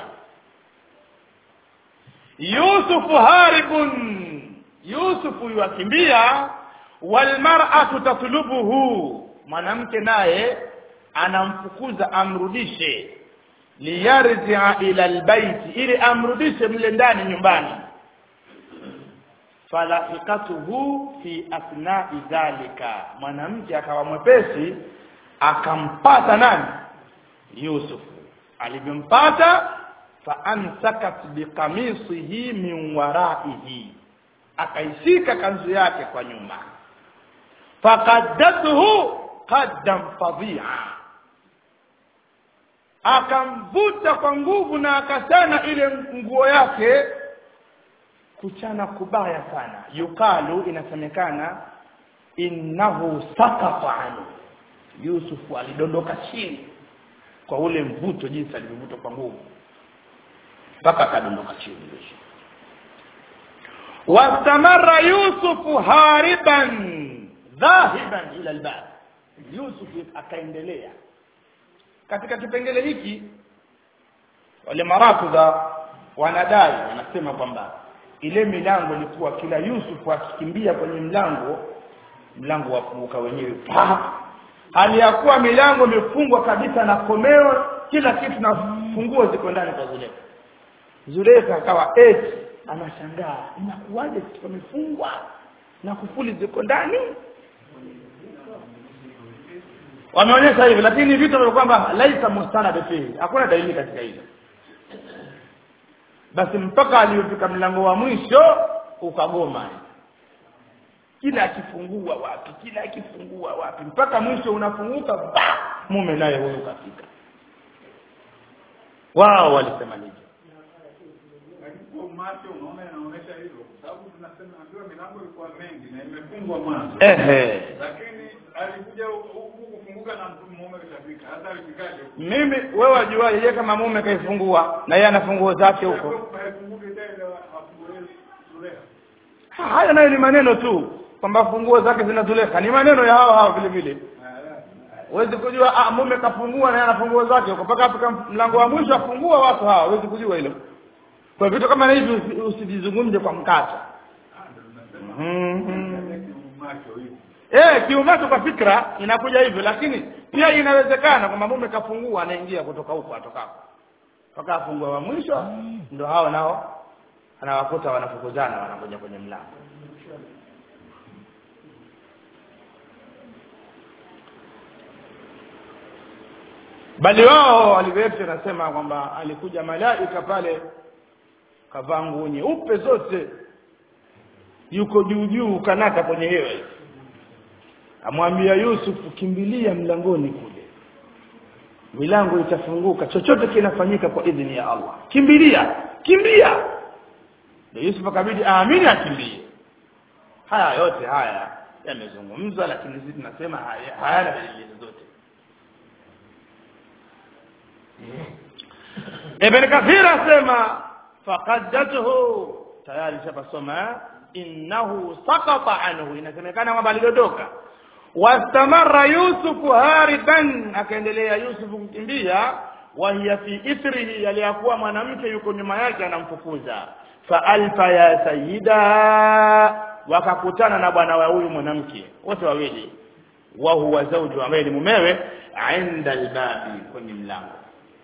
Yusuf haribun Yusuf yukimbia walmar'atu tatlubuhu mwanamke naye anamfukuza amrudishe liyarji'a ila albayti ili amrudishe mle ndani nyumbani falahikatuhu fi athnai dhalika mwanamke akawa mwepesi akampata nani Yusuf alivyompata faamsakat biqamisihi min waraihi akaishika kanzu yake kwa nyuma faqaddathu qaddan fadhi'a akamvuta kwa nguvu na akachana ile nguo yake kuchana kubaya sana yukalu inasemekana innahu sakata anhu Yusufu alidondoka chini kwa ule mvuto jinsi alivyovutwa kwa nguvu mpaka akadondoka chini Yusuf wastamarra Yusufu hariban dhahiban ila albab Yusuf akaendelea katika kipengele hiki wale marafudha wanadai wanasema kwamba ile milango ilikuwa kila Yusufu akikimbia kwenye mlango mlango wafunguka wenyewe pa hali ya kuwa milango imefungwa kabisa na komeo kila kitu na funguo ziko ndani kwa Zuleka Zuleka akawa eti anashangaa inakuwaje kitu kimefungwa na kufuli ziko ndani wameonyesha hivi lakini vitu vile kwamba laisa mustanad fihi hakuna dalili katika hilo basi mpaka aliyofika mlango wa mwisho ukagoma kila akifungua wapi kila akifungua wapi mpaka mwisho unafunguka ba mume naye huyo kafika wao walisema nini macho unaona inaonyesha hivyo kwa sababu tunasema ambiwa milango ilikuwa mengi na imefungwa mwanzo ehe lakini alikuja huku kufunguka na mtu mume kashafika hata alifikaje mimi wewe wajuaje yeye kama mume kaifungua na yeye ana funguo zake huko haifunguki tena afungue Zulekha Ha, haya nayo ni maneno tu kwamba funguo zake zinazuleka ni maneno ya hao hao vile vile huwezi kujua ah, mume kafungua na yeye ana funguo zake huko mpaka afika mlango wa mwisho afungua watu hawa huwezi kujua hilo kwa vitu kama hivi usi- usivizungumze kwa mkata Mhm. macho hivi Eh, kiumacho kwa fikra inakuja hivyo lakini pia inawezekana kwamba mume kafungua anaingia kutoka huko atokako mpaka afungua wa mwisho ndo hao nao anawakuta wanafukuzana wanakuja kwenye mlango bali wao walivyoeti nasema kwamba alikuja malaika pale kavaa nguo nyeupe zote yuko juu juu kanata kwenye hewa hivi amwambia Yusuf kimbilia mlangoni kule milango itafunguka chochote kinafanyika kwa idhini ya Allah kimbilia kimbia ndio Yusuf akabidi aamini akimbie haya yote haya yamezungumzwa lakini sisi tunasema haya- hayana dalili zozote Ibn Kathir asema faqaddatuhu tayari shapasoma innahu saqata anhu inasemekana kwamba alidondoka wastamarra yusufu hariban akaendelea yusufu kukimbia wa hiya fi ithrihi aliyakuwa mwanamke yuko nyuma yake anamfukuza fa alfa ya sayyida wakakutana na bwana wa huyu mwanamke wote wawili wa huwa zawju ambaye ni mumewe inda albabi kwenye mlango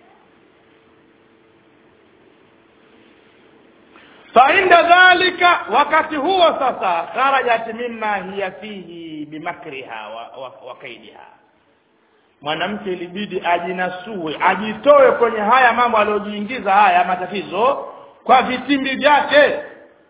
فعند ذلك wakati huo sasa kharajat mimma hiya fihi bimakriha wa, wa, wa kaidiha mwanamke ilibidi ajinasue ajitoe kwenye haya mambo aliyojiingiza haya matatizo kwa vitimbi vyake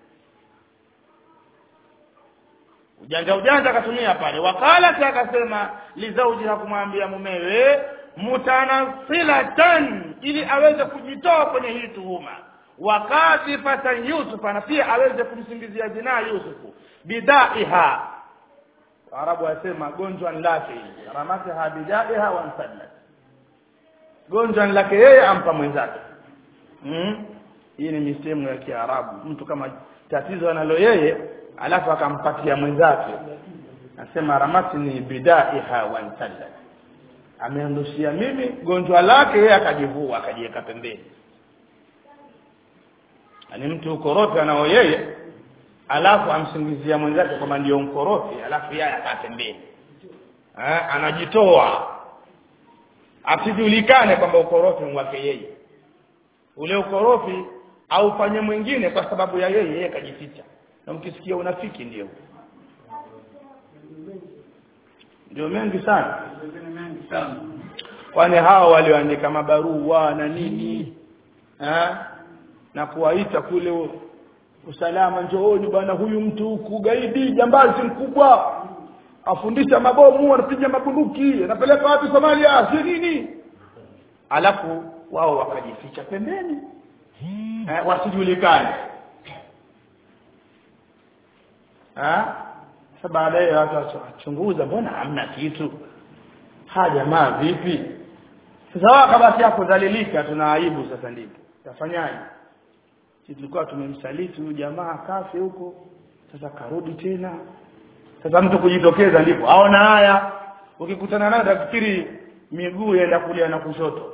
ujanja ujanja akatumia pale wakalat akasema lizauji hakumwambia mumewe mutanasilatan ili aweze kujitoa kwenye hii tuhuma wakadhifatan yusufa na pia aweze kumsingizia zinaa yusufu bidaiha arabu wasema gonjwa lake ramataha bidaiha wansallat gonjwa lake yeye ampa mwenzake mm? hii ni misemo ya kiarabu mtu kama tatizo analo yeye alafu akampatia mwenzake nasema ramatni bidaiha wansallat ameondoshia mimi gonjwa lake yeye akajivua akajiweka pembeni ni mtu ukorofi anao yeye alafu amsingizia mwenzake kwamba ndio mkorofi alafu yeye akaa pembeni eh, anajitoa asijulikane kwamba ukorofi ni wake yeye ule ukorofi aufanye mwingine kwa sababu ya yeye yeye kajificha na mkisikia unafiki ndio ndio mengi sana Mengine mengi sana. kwani hao walioandika mabarua na nini eh? na kuwaita kule u- usalama njooni bwana huyu mtu huku gaidi jambazi mkubwa afundisha mabomu anapiga mabunduki anapeleka watu Somalia si nini alafu wao wakajificha pembeni eh, wasijulikane eh? sasa baadaye watu wachunguza mbona hamna kitu ha jamaa vipi sasa waka basi hapo dhalilika tuna aibu sasa ndipo tafanyaje sisi tulikuwa tumemsaliti huyu jamaa kafe huko sasa karudi tena sasa mtu kujitokeza ndipo aona haya ukikutana naye utafikiri miguu yaenda kulia na kushoto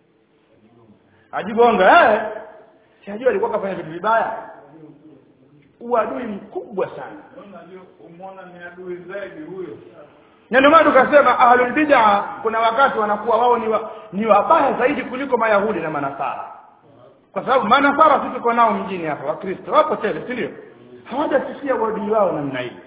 ajigonga eh si ajua alikuwa kafanya vitu vibaya uadui mkubwa sana Unajua umwona ni adui zaidi huyo. na ndio maana tukasema ahlul bid'a kuna wakati wanakuwa wao ni, wa, ni wabaya zaidi kuliko mayahudi na manasara kwa sababu manasara sisi tuko nao mjini hapa wakristo wapo tele si ndio hawajasikia uadui wao namna hii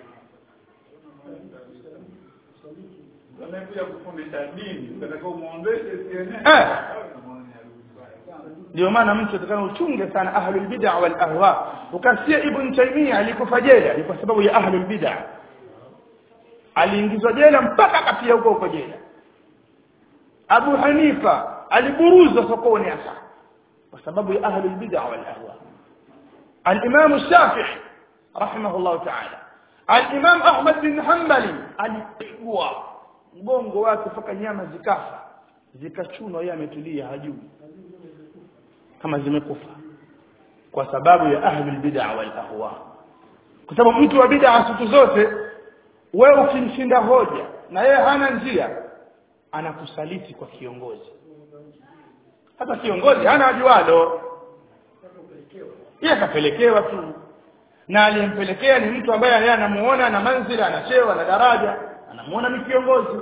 Wanakuja kufundisha dini, unataka umuondeshe sienee. Eh. Unamuona ni adui mbaya sana. ndio maana mtu atakana uchunge sana ahlul bid'a wal ahwa ukasikia ibn taymiyyah alikufa jela ni kwa sababu ya ahlul bid'a aliingizwa jela mpaka akafia huko huko jela abu hanifa aliburuzwa sokoni hasa kwa sababu ya ahlul bid'a wal ahwa al-imam shafi'i rahimahullah ta'ala al-imam ahmad bin hanbali alipigwa mgongo wake mpaka nyama zikafa zikachunwa yeye ametulia hajui kama zimekufa kwa sababu ya ahlul bid'a wal ahwa kwa sababu mtu wa bid'a siku zote wewe ukimshinda hoja na yeye hana njia anakusaliti kwa kiongozi hata kiongozi hana ajualo yeye akapelekewa tu na aliyempelekea ni mtu ambaye yeye anamuona na manzila ana cheo na daraja anamuona ni kiongozi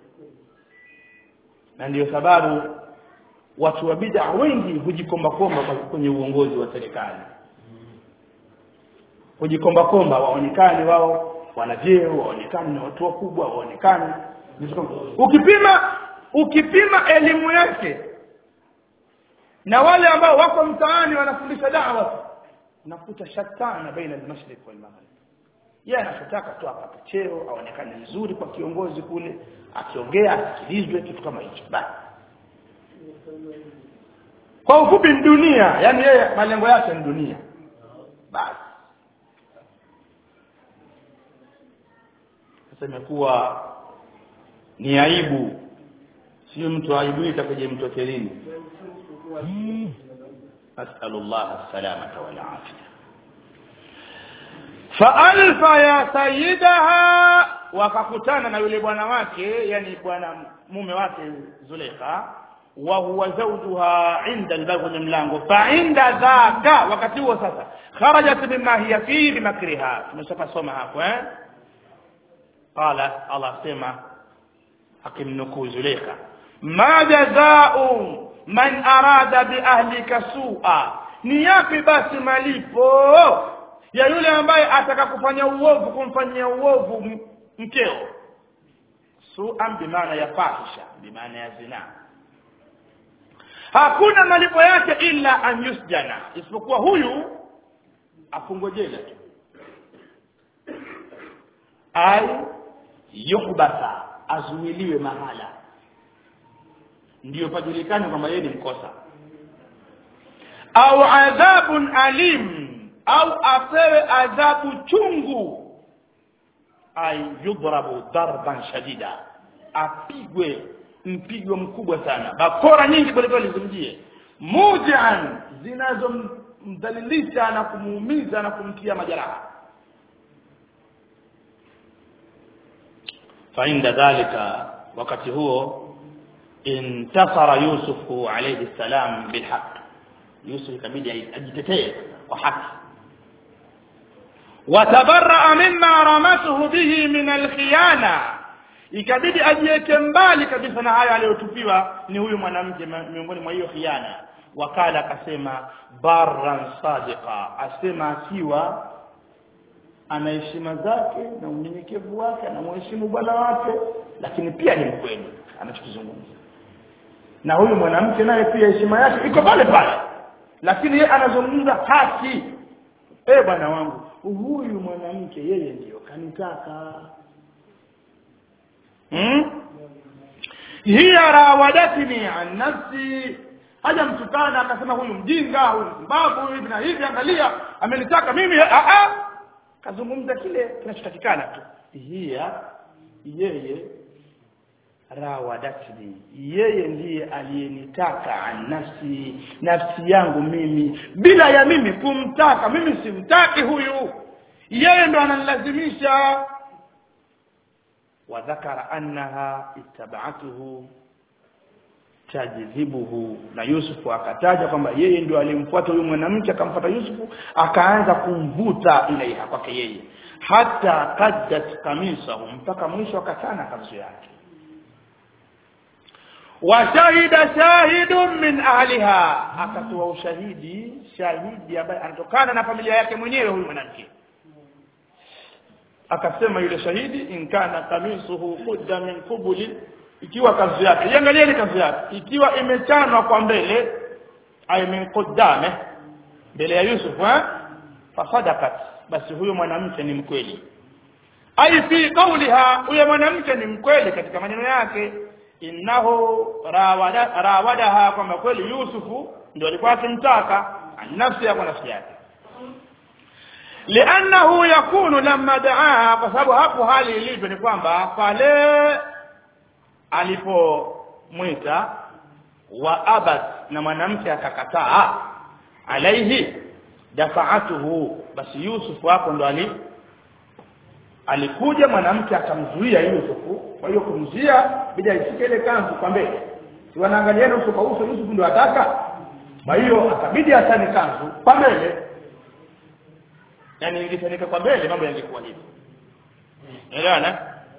na ndiyo sababu watu wa bid'a wengi hujikomba komba kwa- kwenye uongozi wa serikali hujikomba komba waonekane wao wana vyeo waonekane ni watu wakubwa waonekane vitu kama- ukipima ukipima elimu yake na wale ambao wako mtaani wanafundisha da'wa unakuta shatana baina al-mashriq wal maghrib yeye anachotaka tu apate cheo aonekane vizuri kwa kiongozi kule akiongea asikilizwe kitu kama hicho basi kwa ufupi ni dunia yani yeye malengo yake ni dunia basi sasa imekuwa ni aibu sio mtu aibika kwenye mtokelini nasalullah salamata wal afia faalfa ya sayidaha wakakutana na yule bwana wake yani bwana mume wake Zulekha wa huwa zawjuha inda albabu kwenye mlango fa inda dhaka wakati huo sasa kharajat mimma hiya fi bimakriha tumeshakasoma hapo eh qala Allah sema akimnukuu Zulekha ma jazau man arada bi ahlika su'a ni yapi basi malipo ya yule ambaye ataka kufanya uovu kumfanyia uovu m- mkeo su'an bimaana ya fahisha bimaana ya zina hakuna malipo yake illa an yusjana isipokuwa huyu afungwe jela tu ai yuhbasa azuiliwe mahala ndiyo pajulikane kwamba yeye ni mkosa au adhabun alim au apewe adhabu chungu ay yudrabu darban shadida apigwe mpigo mkubwa sana bakora nyingi kwelikweli zimjie mujan zinazomdhalilisha na kumuumiza na kumtia majeraha فعند ذلك wakati huo intasara yusufu alayhi salam bilhaq yusuf ikabidi ajitetee kwa haki watabaraa mimma ramatuhu bihi min alkhiyana ikabidi ajiweke mbali kabisa na hayo aliyotupiwa ni huyu mwanamke ma- miongoni mwa hiyo khiana wakala akasema barran sadiqa asema akiwa ana heshima zake na unyenyekevu wake anamheshimu bwana wake lakini pia ni mkweli anachokizungumza na huyu mwanamke naye pia heshima yake iko pale pale lakini yeye anazungumza haki eh bwana wangu huyu mwanamke yeye ndiyo kanitaka hmm? hiya rawadatni an nafsi haja mtukana akasema huyu mjinga huyu mbabu hivi na hivi angalia amenitaka mimi a a kazungumza kile kinachotakikana tu hiya yeye rawadatni yeye ndiye aliyenitaka an nafsi nafsi yangu mimi bila ya mimi kumtaka mimi simtaki huyu yeye ndo ananilazimisha وذكر أنها اتبعته tajidhibuhu na Yusufu akataja kwamba yeye ndio alimfuata huyu mwanamke akamfuata Yusufu akaanza kumvuta ilaiha kwake yeye hata kaddat kamisahu mpaka mwisho akachana kanzu yake washahida shahidun min ahliha akatoa ushahidi shahidi ambaye anatokana na familia yake mwenyewe huyu mwanamke akasema yule shahidi in kana kamisuhu qudda min qubuli ikiwa kanzu yake iangalieni kanzu yake ikiwa imechanwa kwa mbele ay min qaddame mbele ya Yusuf eh fasadakat basi huyo mwanamke ni mkweli ay fi qawliha huyo mwanamke ni mkweli katika maneno yake innahu rawada rawadaha kwamba kweli Yusufu ndio alikuwa akimtaka nafsi yake nafsi yake liannahu yakunu lamma daaha kwa sababu hapo hali ilivyo ni kwamba pale alipomwita wa abad na mwanamke akakataa alaihi dafaatuhu basi Yusuf hapo ndo ali alikuja mwanamke akamzuia Yusufu kwa hiyo kumzuia bila ishike ile kanzu kwa mbele si wanaangaliana uso kwa uso Yusuf ndo ataka kwa hiyo akabidi asane kanzu kwa mbele yani ingesanika kwa mbele mambo yangekuwa hivi elewana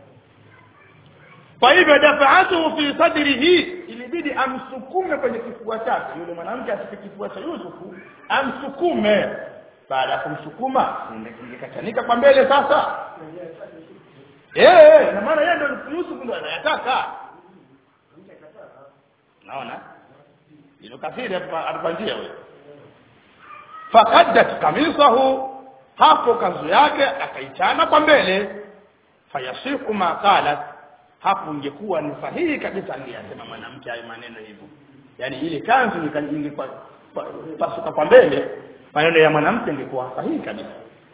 kwa hivyo dafaatuhu fi sadrihi ilibidi amsukume kwenye kifua chake yule mwanamke asike kifua cha Yusufu amsukume baada ya kumsukuma ingekachanika kwa mbele sasa eh na maana yeye ndio Yusuf ndio anayataka naona ilo kafiri atupangia wewe fakaddat kamisahu hapo kanzu yake akaichana kwa mbele fayasiku ma qalat hapo ingekuwa ni sahihi kabisa aliyasema mwanamke hayo maneno hivyo yani ile kanzu ingekuwa pasuka kwa mbele maneno ya mwanamke ingekuwa sahihi kabisa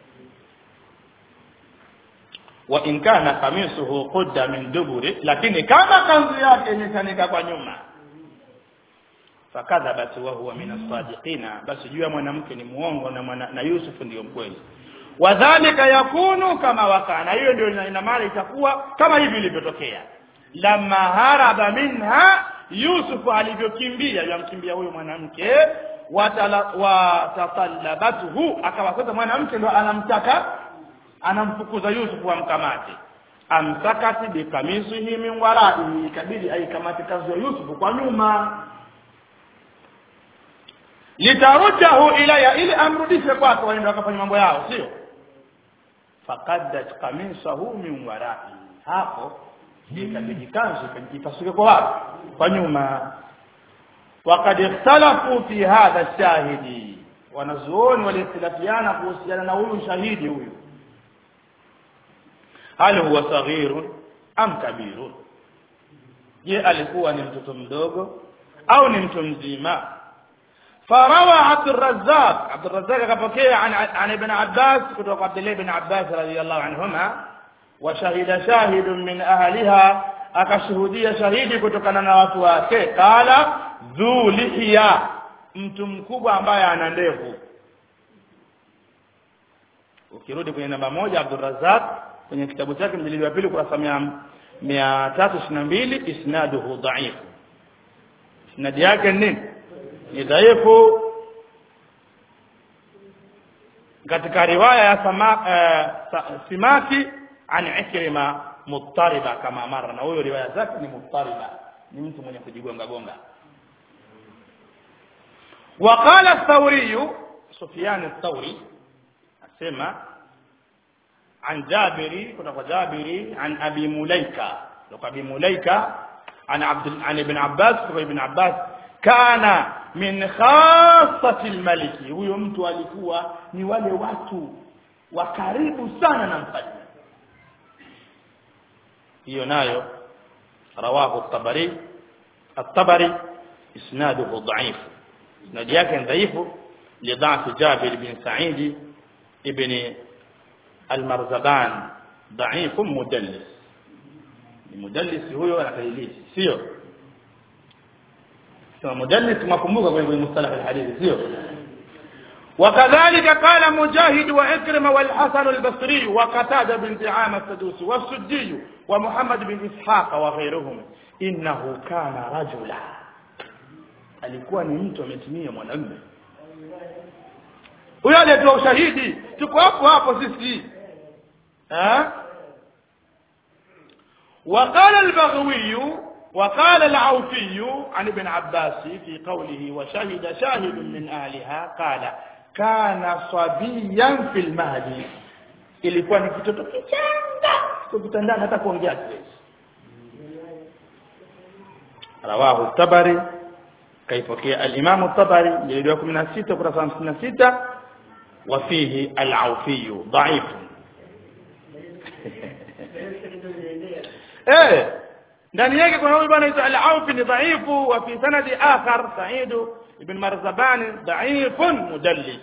wa in kana kamisuhu qudda min duburi lakini kama kanzu yake imechanika kwa nyuma fakadhabat wa huwa min as-sadiqina basi jua mwanamke ni muongo na mwana, na Yusuf ndiyo mkweli wadhalika yakunu kama wakana hiyo ndio ina maana itakuwa kama hivi ilivyotokea lamma haraba minha Yusuf alivyokimbia yamkimbia huyo mwanamke watatallabatuhu akawa sasa mwanamke ndo anamtaka anamfukuza Yusuf amkamate amsakati bikamisihi min warai ikabidi aikamate kanzu ya Yusuf kwa nyuma litarujahu ilaya ili amrudishe kwake waende wakafanya mambo yao sio fakaddat kamisahu min warai hapo ikabidi kanzu ipasuke kwa wapi kwa nyuma وقد اختلفوا في هذا الشاهد wanazuoni waliikhtilafiana kuhusiana na huyu shahidi huyu hal huwa saghirun am kabirun je alikuwa ni mtoto mdogo au ni mtu mzima فروى عبد الرزاق عبد الرزاق كبكي عن عن ابن عباس كتب عبد الله بن عباس رضي الله عنهما وشهد شاهد من أهلها akashuhudia shahidi kutokana na watu wake kala dhu lihya mtu mkubwa ambaye ana ndevu ukirudi kwenye namba moja Abdurrazzaq kwenye kitabu chake mjilidi wa pili kurasa mia tatu ishirini na mbili isnaduhu dhaif isnadi yake nini ni dhaifu katika riwaya ya sama, uh, simaki an ikrima muttariba kama mara na huyo riwaya zake ni muttariba ni mtu mwenye kujigonga gonga وقال الثوري سفيان الثوري اسمع عن جابر كتب جابر عن ابي مليكه لو ابي مليكه عن عبد عن ابن عباس ابن عباس كان من خاصة الملك huyo mtu alikuwa ni wale watu wa karibu sana na mfalme hiyo nayo rawahu at-tabari at-tabari isnaduhu dha'if isnad yake dhaifu lidha'f Jabir bin Sa'id ibn al-Marzaban dha'if mudallis ni mudallis huyo anakadilisi sio sema mudallis makumbuka kwenye mustalah al-hadith sio وكذلك قال مجاهد وإكرمة والحسن البصري وقتادة بن دعامة السدوسي والسدي ومحمد بن إسحاق وغيرهم إنه كان رجلا alikuwa ni mtu ametimia mwanamume huyo aliyetoa ushahidi tuko hapo hapo sisi eh وقال البغوي وقال العوفي عن ابن عباس في قوله وشهد شاهد من أهلها قال kana sabiyan fil mahdi ilikuwa ni kitoto kichanga kitandani hata kuongea kiwezi rawahu tabari kaipokea al-imam at-tabari jilid wa 16 kurasa 56 wa fihi al-awfi dha'if eh ndani yake kuna huyu bwana al-awfi ni dhaifu wa fi sanadi akhar sa'id ابن مرزبان ضعيف مدلس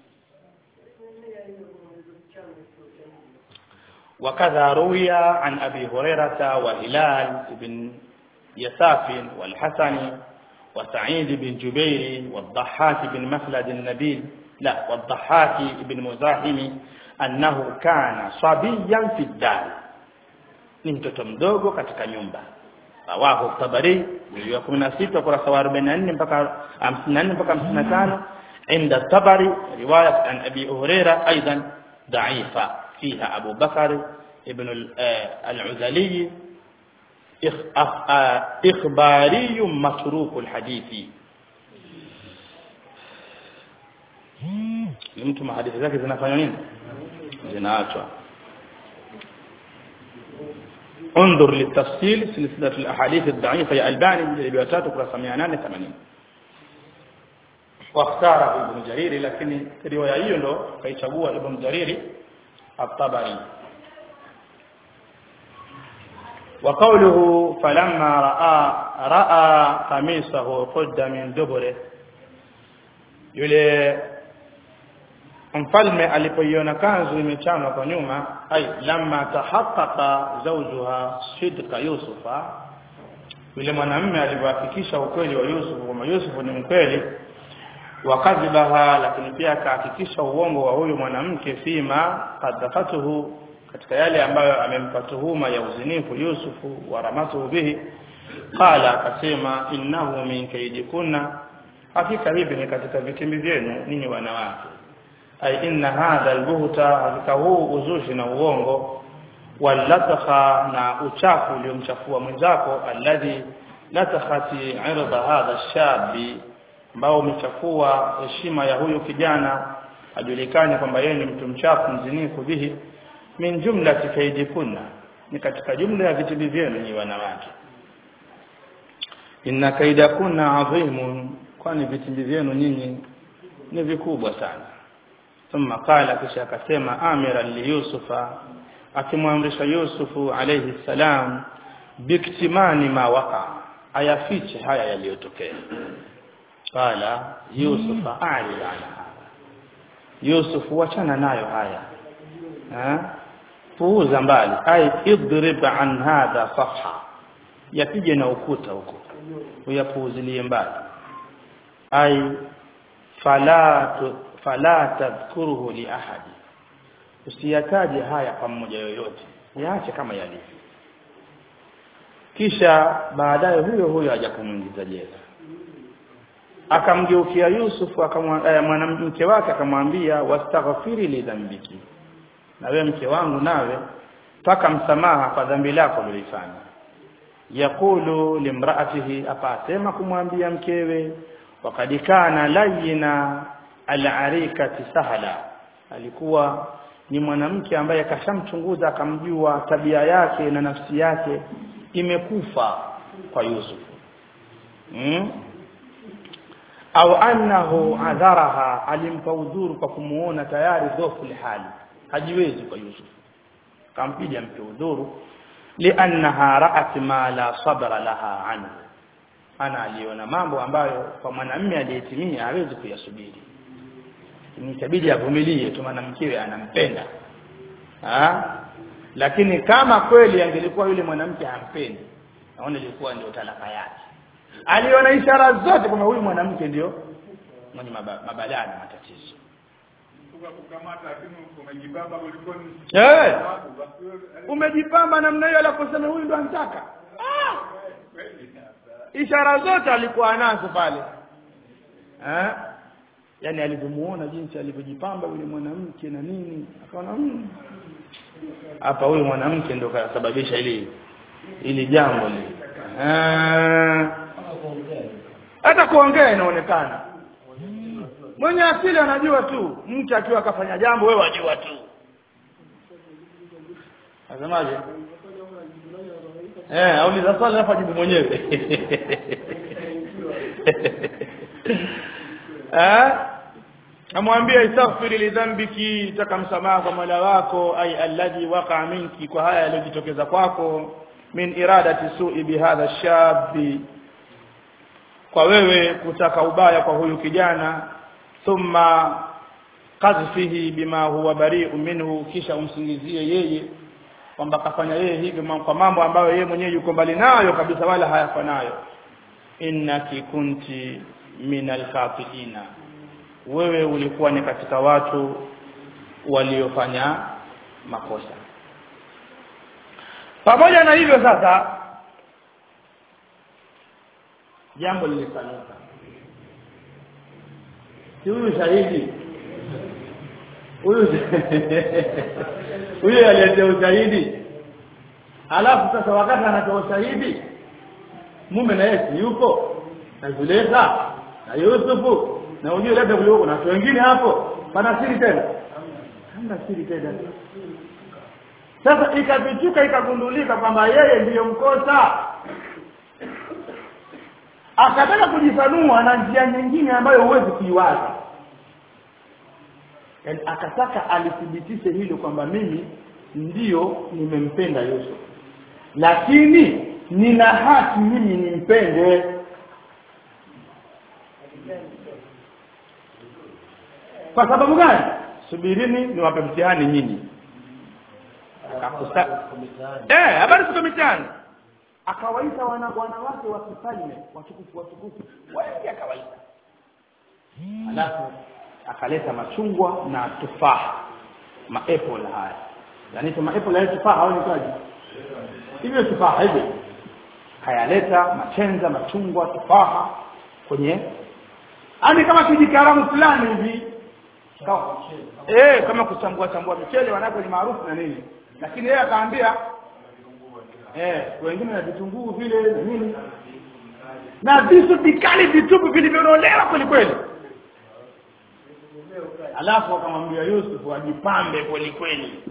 وكذا روي عن أبي هريرة وهلال بن يساف والحسن وسعيد بن جبير والضحاك بن مخلد النبيل لا والضحاك بن مزاحم أنه كان صبيا في الدار ni mtoto mdogo katika nyumba rawahu tabari jilid ya 16 kurasa wa 44 mpaka 54 mpaka 55 inda tabari riwaya an abi huraira aidan dha'ifa fiha abu bakar ibn al-uzali ikhbari matruk al-hadithi ni mtu mahadithi zake zinafanya nini zinaachwa انظر للتفصيل سلسلة الأحاديث الضعيفة يا ألباني جلد وتاتو كرة سميانان ثمانين واختاره ابن جرير لكن رواية يندو كي تقوى ابن جرير الطبري وقوله فلما راى راى قميصه قد من دبره yule mfalme alipoiona kanzu imechanwa kwa nyuma ai lamma tahaqqaqa zawjuha sidqa yusufa yule mwanamume alipohakikisha ukweli wa Yusuf kwamba Yusuf ni mkweli wakadhibaha lakini pia akahakikisha uongo wa huyu mwanamke fima kadhafatuhu katika yale ambayo amempa tuhuma ya uzinifu Yusufu wa ramatuhu bihi qala akasema innahu min kaidikunna hakika hivi ni katika vitimbi vyenu ninyi wanawake ay inna hadha albuhta hakika huu uzushi na uongo walatha na uchafu uliomchafua mwenzako alladhi latakhati irda hadha shabi ambao umechafua heshima ya huyu kijana ajulikane kwamba yeye ni mtu mchafu mzinifu bihi min jumlati kaidikunna ni katika jumla ya vitimbi vyenu ni wanawake inna kaidakunna adhimun kwani vitimbi vyenu nyinyi ni vikubwa sana thumma qala kisha akasema amira li yusufa akimwamrisha yusufu alayhi salam biktimani ma waqa ayafiche haya yaliyotokea qala yusufa a'rid an hada yusuf wachana nayo haya ha puuza mbali ay idrib an hadha safha yapige na ukuta huko uyapuuzilie mbali ay fala fala tadhkuruhu li ahadi usiyataje haya kwa mmoja yoyote yaache kama yalivyo kisha baadaye huyo huyo aja kumuingiza jela akamgeukia Yusuf akamwambia mwanamke wake akamwambia wastaghfiri li dhanbiki na wewe mke wangu nawe taka msamaha kwa dhambi lako ulilofanya yakulu limraatihi apasema kumwambia mkewe wakad kana layina al-arikati sahla alikuwa ni mwanamke ambaye kashamchunguza akamjua tabia yake na nafsi yake imekufa kwa Yusuf hmm? au annahu adharaha alimpa udhuru kwa kumuona tayari dhofu hali hajiwezi kwa Yusuf kampiga mpe udhuru liannaha ra'at ma la sabra laha anhu ana aliona mambo ambayo kwa mwanamume aliyetimia hawezi kuyasubiri ni itabidi avumilie tu mwanamkewe anampenda ha? lakini kama kweli angelikuwa yule mwanamke hampendi naona ilikuwa ndio talaka yake aliona ishara zote kwamba huyu mwanamke ndio mwenye mabalaa na matatizo kukamata lakini umejibamba kuliko eh umejipamba namna hiyo alaposema huyu ndo anataka ah! ishara zote alikuwa nazo pale eh yani alivyomuona jinsi alivyojipamba yule mwanamke na nini akaona hapa huyu mwanamke ndo kasababisha ili ili jambo li hata kuongea inaonekana mwenye asili anajua tu mtu akiwa akafanya jambo wewe wajua tu nasemaje eh auliza swali hapa jibu mwenyewe eh amwambia istaghfiri lidhambiki taka msamaha kwa Mola wako ay alladhi waqa minki kwa haya yaliyojitokeza kwako min iradati su'i bihadha shabi kwa wewe kutaka ubaya kwa huyu kijana thumma qadhfihi bima huwa bari'u minhu kisha umsingizie yeye kwamba kafanya yeye hivyo kwa mambo ambayo yeye mwenyewe yuko mbali nayo kabisa wala hayafanayo innaki kunti minal khatiina wewe ulikuwa ni katika watu waliofanya makosa pamoja na hivyo sasa jambo lilifanyika si huyu shahidi huyu huyu aliyetoa ushahidi alafu sasa wakati anatoa ushahidi mume na yeye yuko na Zulekha na Yusufu na ujue labda kulikuwa kuna watu wengine hapo pana siri tena hamna siri tena sasa ikafichuka ikagundulika kwamba yeye ndiyo mkosa akataka kujisanua na njia nyingine ambayo huwezi kuiwaza yani akataka alithibitishe hilo kwamba mimi ndiyo nimempenda Yusuf lakini nina haki mimi nimpende kwa sababu gani subirini niwape mtihani nyinyi Akakusa- eh habari ziko mitaani akawaita wana wanawake wa kifalme watukufu watukufu wengi akawaita alafu akaleta machungwa na tufaha maapple haya yani tu maapple haya tufaha au nitaji hivyo tufaha hivyo hayaleta machenza machungwa tufaha kwenye ani kama kijikaramu fulani hivi kama eh kama kuchambua chambua michele wanako ni maarufu na nini lakini yeye akaambia eh wengine na vitunguu vile na nini na visu vikali vitupu vilivyonolewa kweli kweli alafu akamwambia Yusuf ajipambe kweli kweli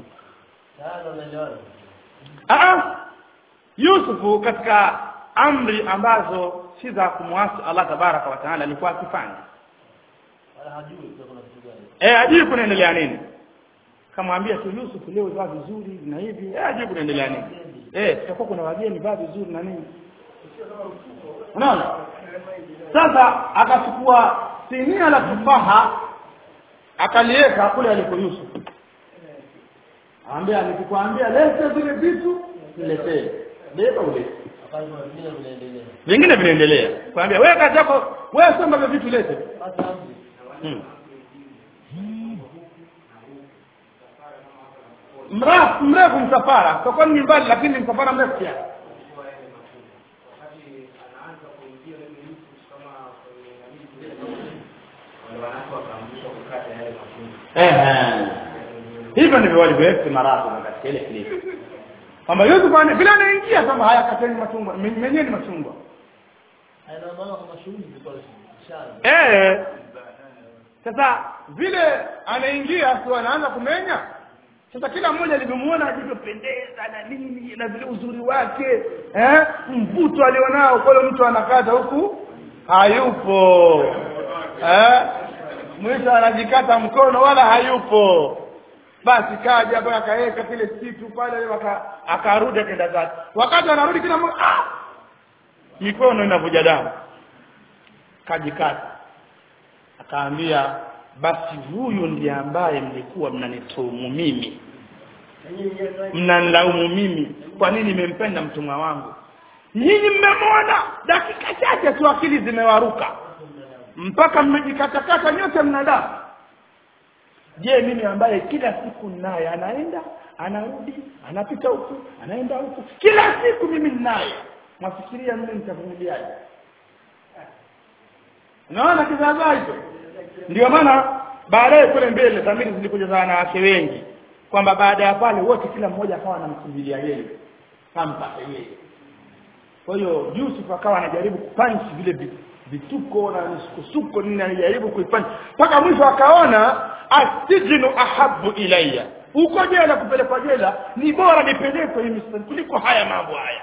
ah Yusufu katika amri ambazo si za kumwasi Allah tabaraka wa taala alikuwa akifanya eh ajui kunaendelea nini kamwambia tu Yusuf leo vaa vizuri na hivi eh ajui kunaendelea nini eh tutakuwa kuna wageni vaa vizuri na nini unaona sasa akachukua sinia la tufaha akaliweka kule aliko Yusuf Anambia nikikwambia lete vile vitu niletee. Beba ulete. Vingine vinaendelea. Kwambia wewe kazi yako wewe soma vile vitu lete. Hmm. Mrefu mrefu msafara. Kwa kwani ni mbali lakini ni msafara mrefu kiasi. Ehe. Hivyo ndivyo walivyoweka maradhi katika ile klipu. Kwamba Yusuf ana bila anaingia kama haya kateni machungwa, mwenyewe ni machungwa. Eh. Sasa vile anaingia tu anaanza kumenya. Sasa kila mmoja alivyomuona alivyopendeza na nini na vile uzuri wake, eh? Mvuto alionao kwa mtu anakata huku hayupo. Eh? Mwisho anajikata mkono wala hayupo. Basi kaja hapa akaweka kile kitu pale waka akarudi akaenda zake. Wakati anarudi kila mmoja ah! Mikono inavuja damu. Kajikata. Akaambia basi huyu ndiye ambaye mlikuwa mnanituhumu mimi mnanilaumu mimi kwa nini nimempenda mtumwa wangu nyinyi mmemwona dakika chache tu akili zimewaruka mpaka mmejikatakata nyote mnadamu je mimi ambaye kila siku naye anaenda anarudi anapita huku anaenda huku kila siku mimi ninaye nafikiria mimi nitavumiliaje unaona kizaazaa hicho ndio maana baadaye kule mbele dhamiri zilikuja za wanawake wengi kwamba baada ya pale wote kila mmoja akawa anamkimbilia yeye kampate yeye kwa hiyo Yusuf akawa anajaribu kupanchi vile vituko na misukosuko nini anajaribu kuipanchi mpaka mwisho akaona asijinu ahabu ilayya uko jela kupelekwa jela ni bora nipelekwe hii mistari kuliko haya mambo haya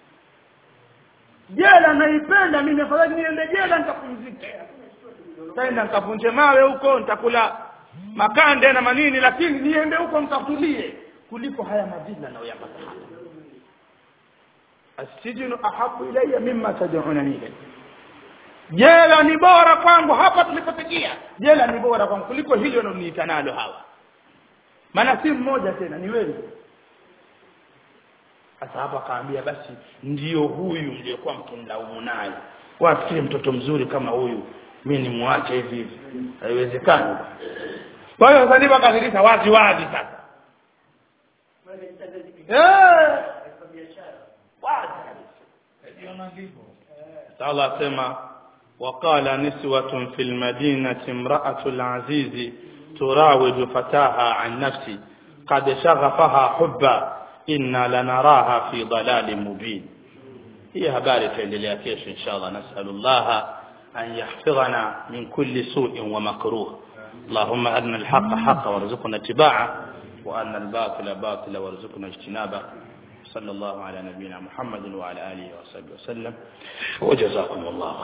jela naipenda mimi afadhali niende jela nikapumzike taenda nikavunje mawe huko nitakula makande na manini lakini niende huko nikatulie kuliko haya madhila nayoyapata hapa asijinu ahabu ilayya mimma tad'unani ilayhi jela ni bora kwangu hapa tulipofikia jela ni bora kwangu kuliko hili wanaloniita nalo hawa maana si mmoja tena ni wengi sasa hapa akaambia basi ndiyo huyu mliokuwa mkimlaumu naye wafikiri mtoto mzuri kama huyu mi nimwache hivi hivi haiwezekani kwa hiyo sasa ndivyo akadhirisha wazi wazi sasa eh wazi Allah asema وقال نسوة في المدينة امرأة العزيز تراود فتاها عن نفسي قد شغفها حبا إنا لنراها في ضلال مبين هي هباري تندليا كيش إن شاء الله نسأل الله أن يحفظنا من كل سوء ومكروه اللهم أرنا الحق حقا وارزقنا اتباعه وأن الباطل باطلا وارزقنا اجتنابه صلى الله على نبينا محمد وعلى آله وصحبه وسلم وجزاكم الله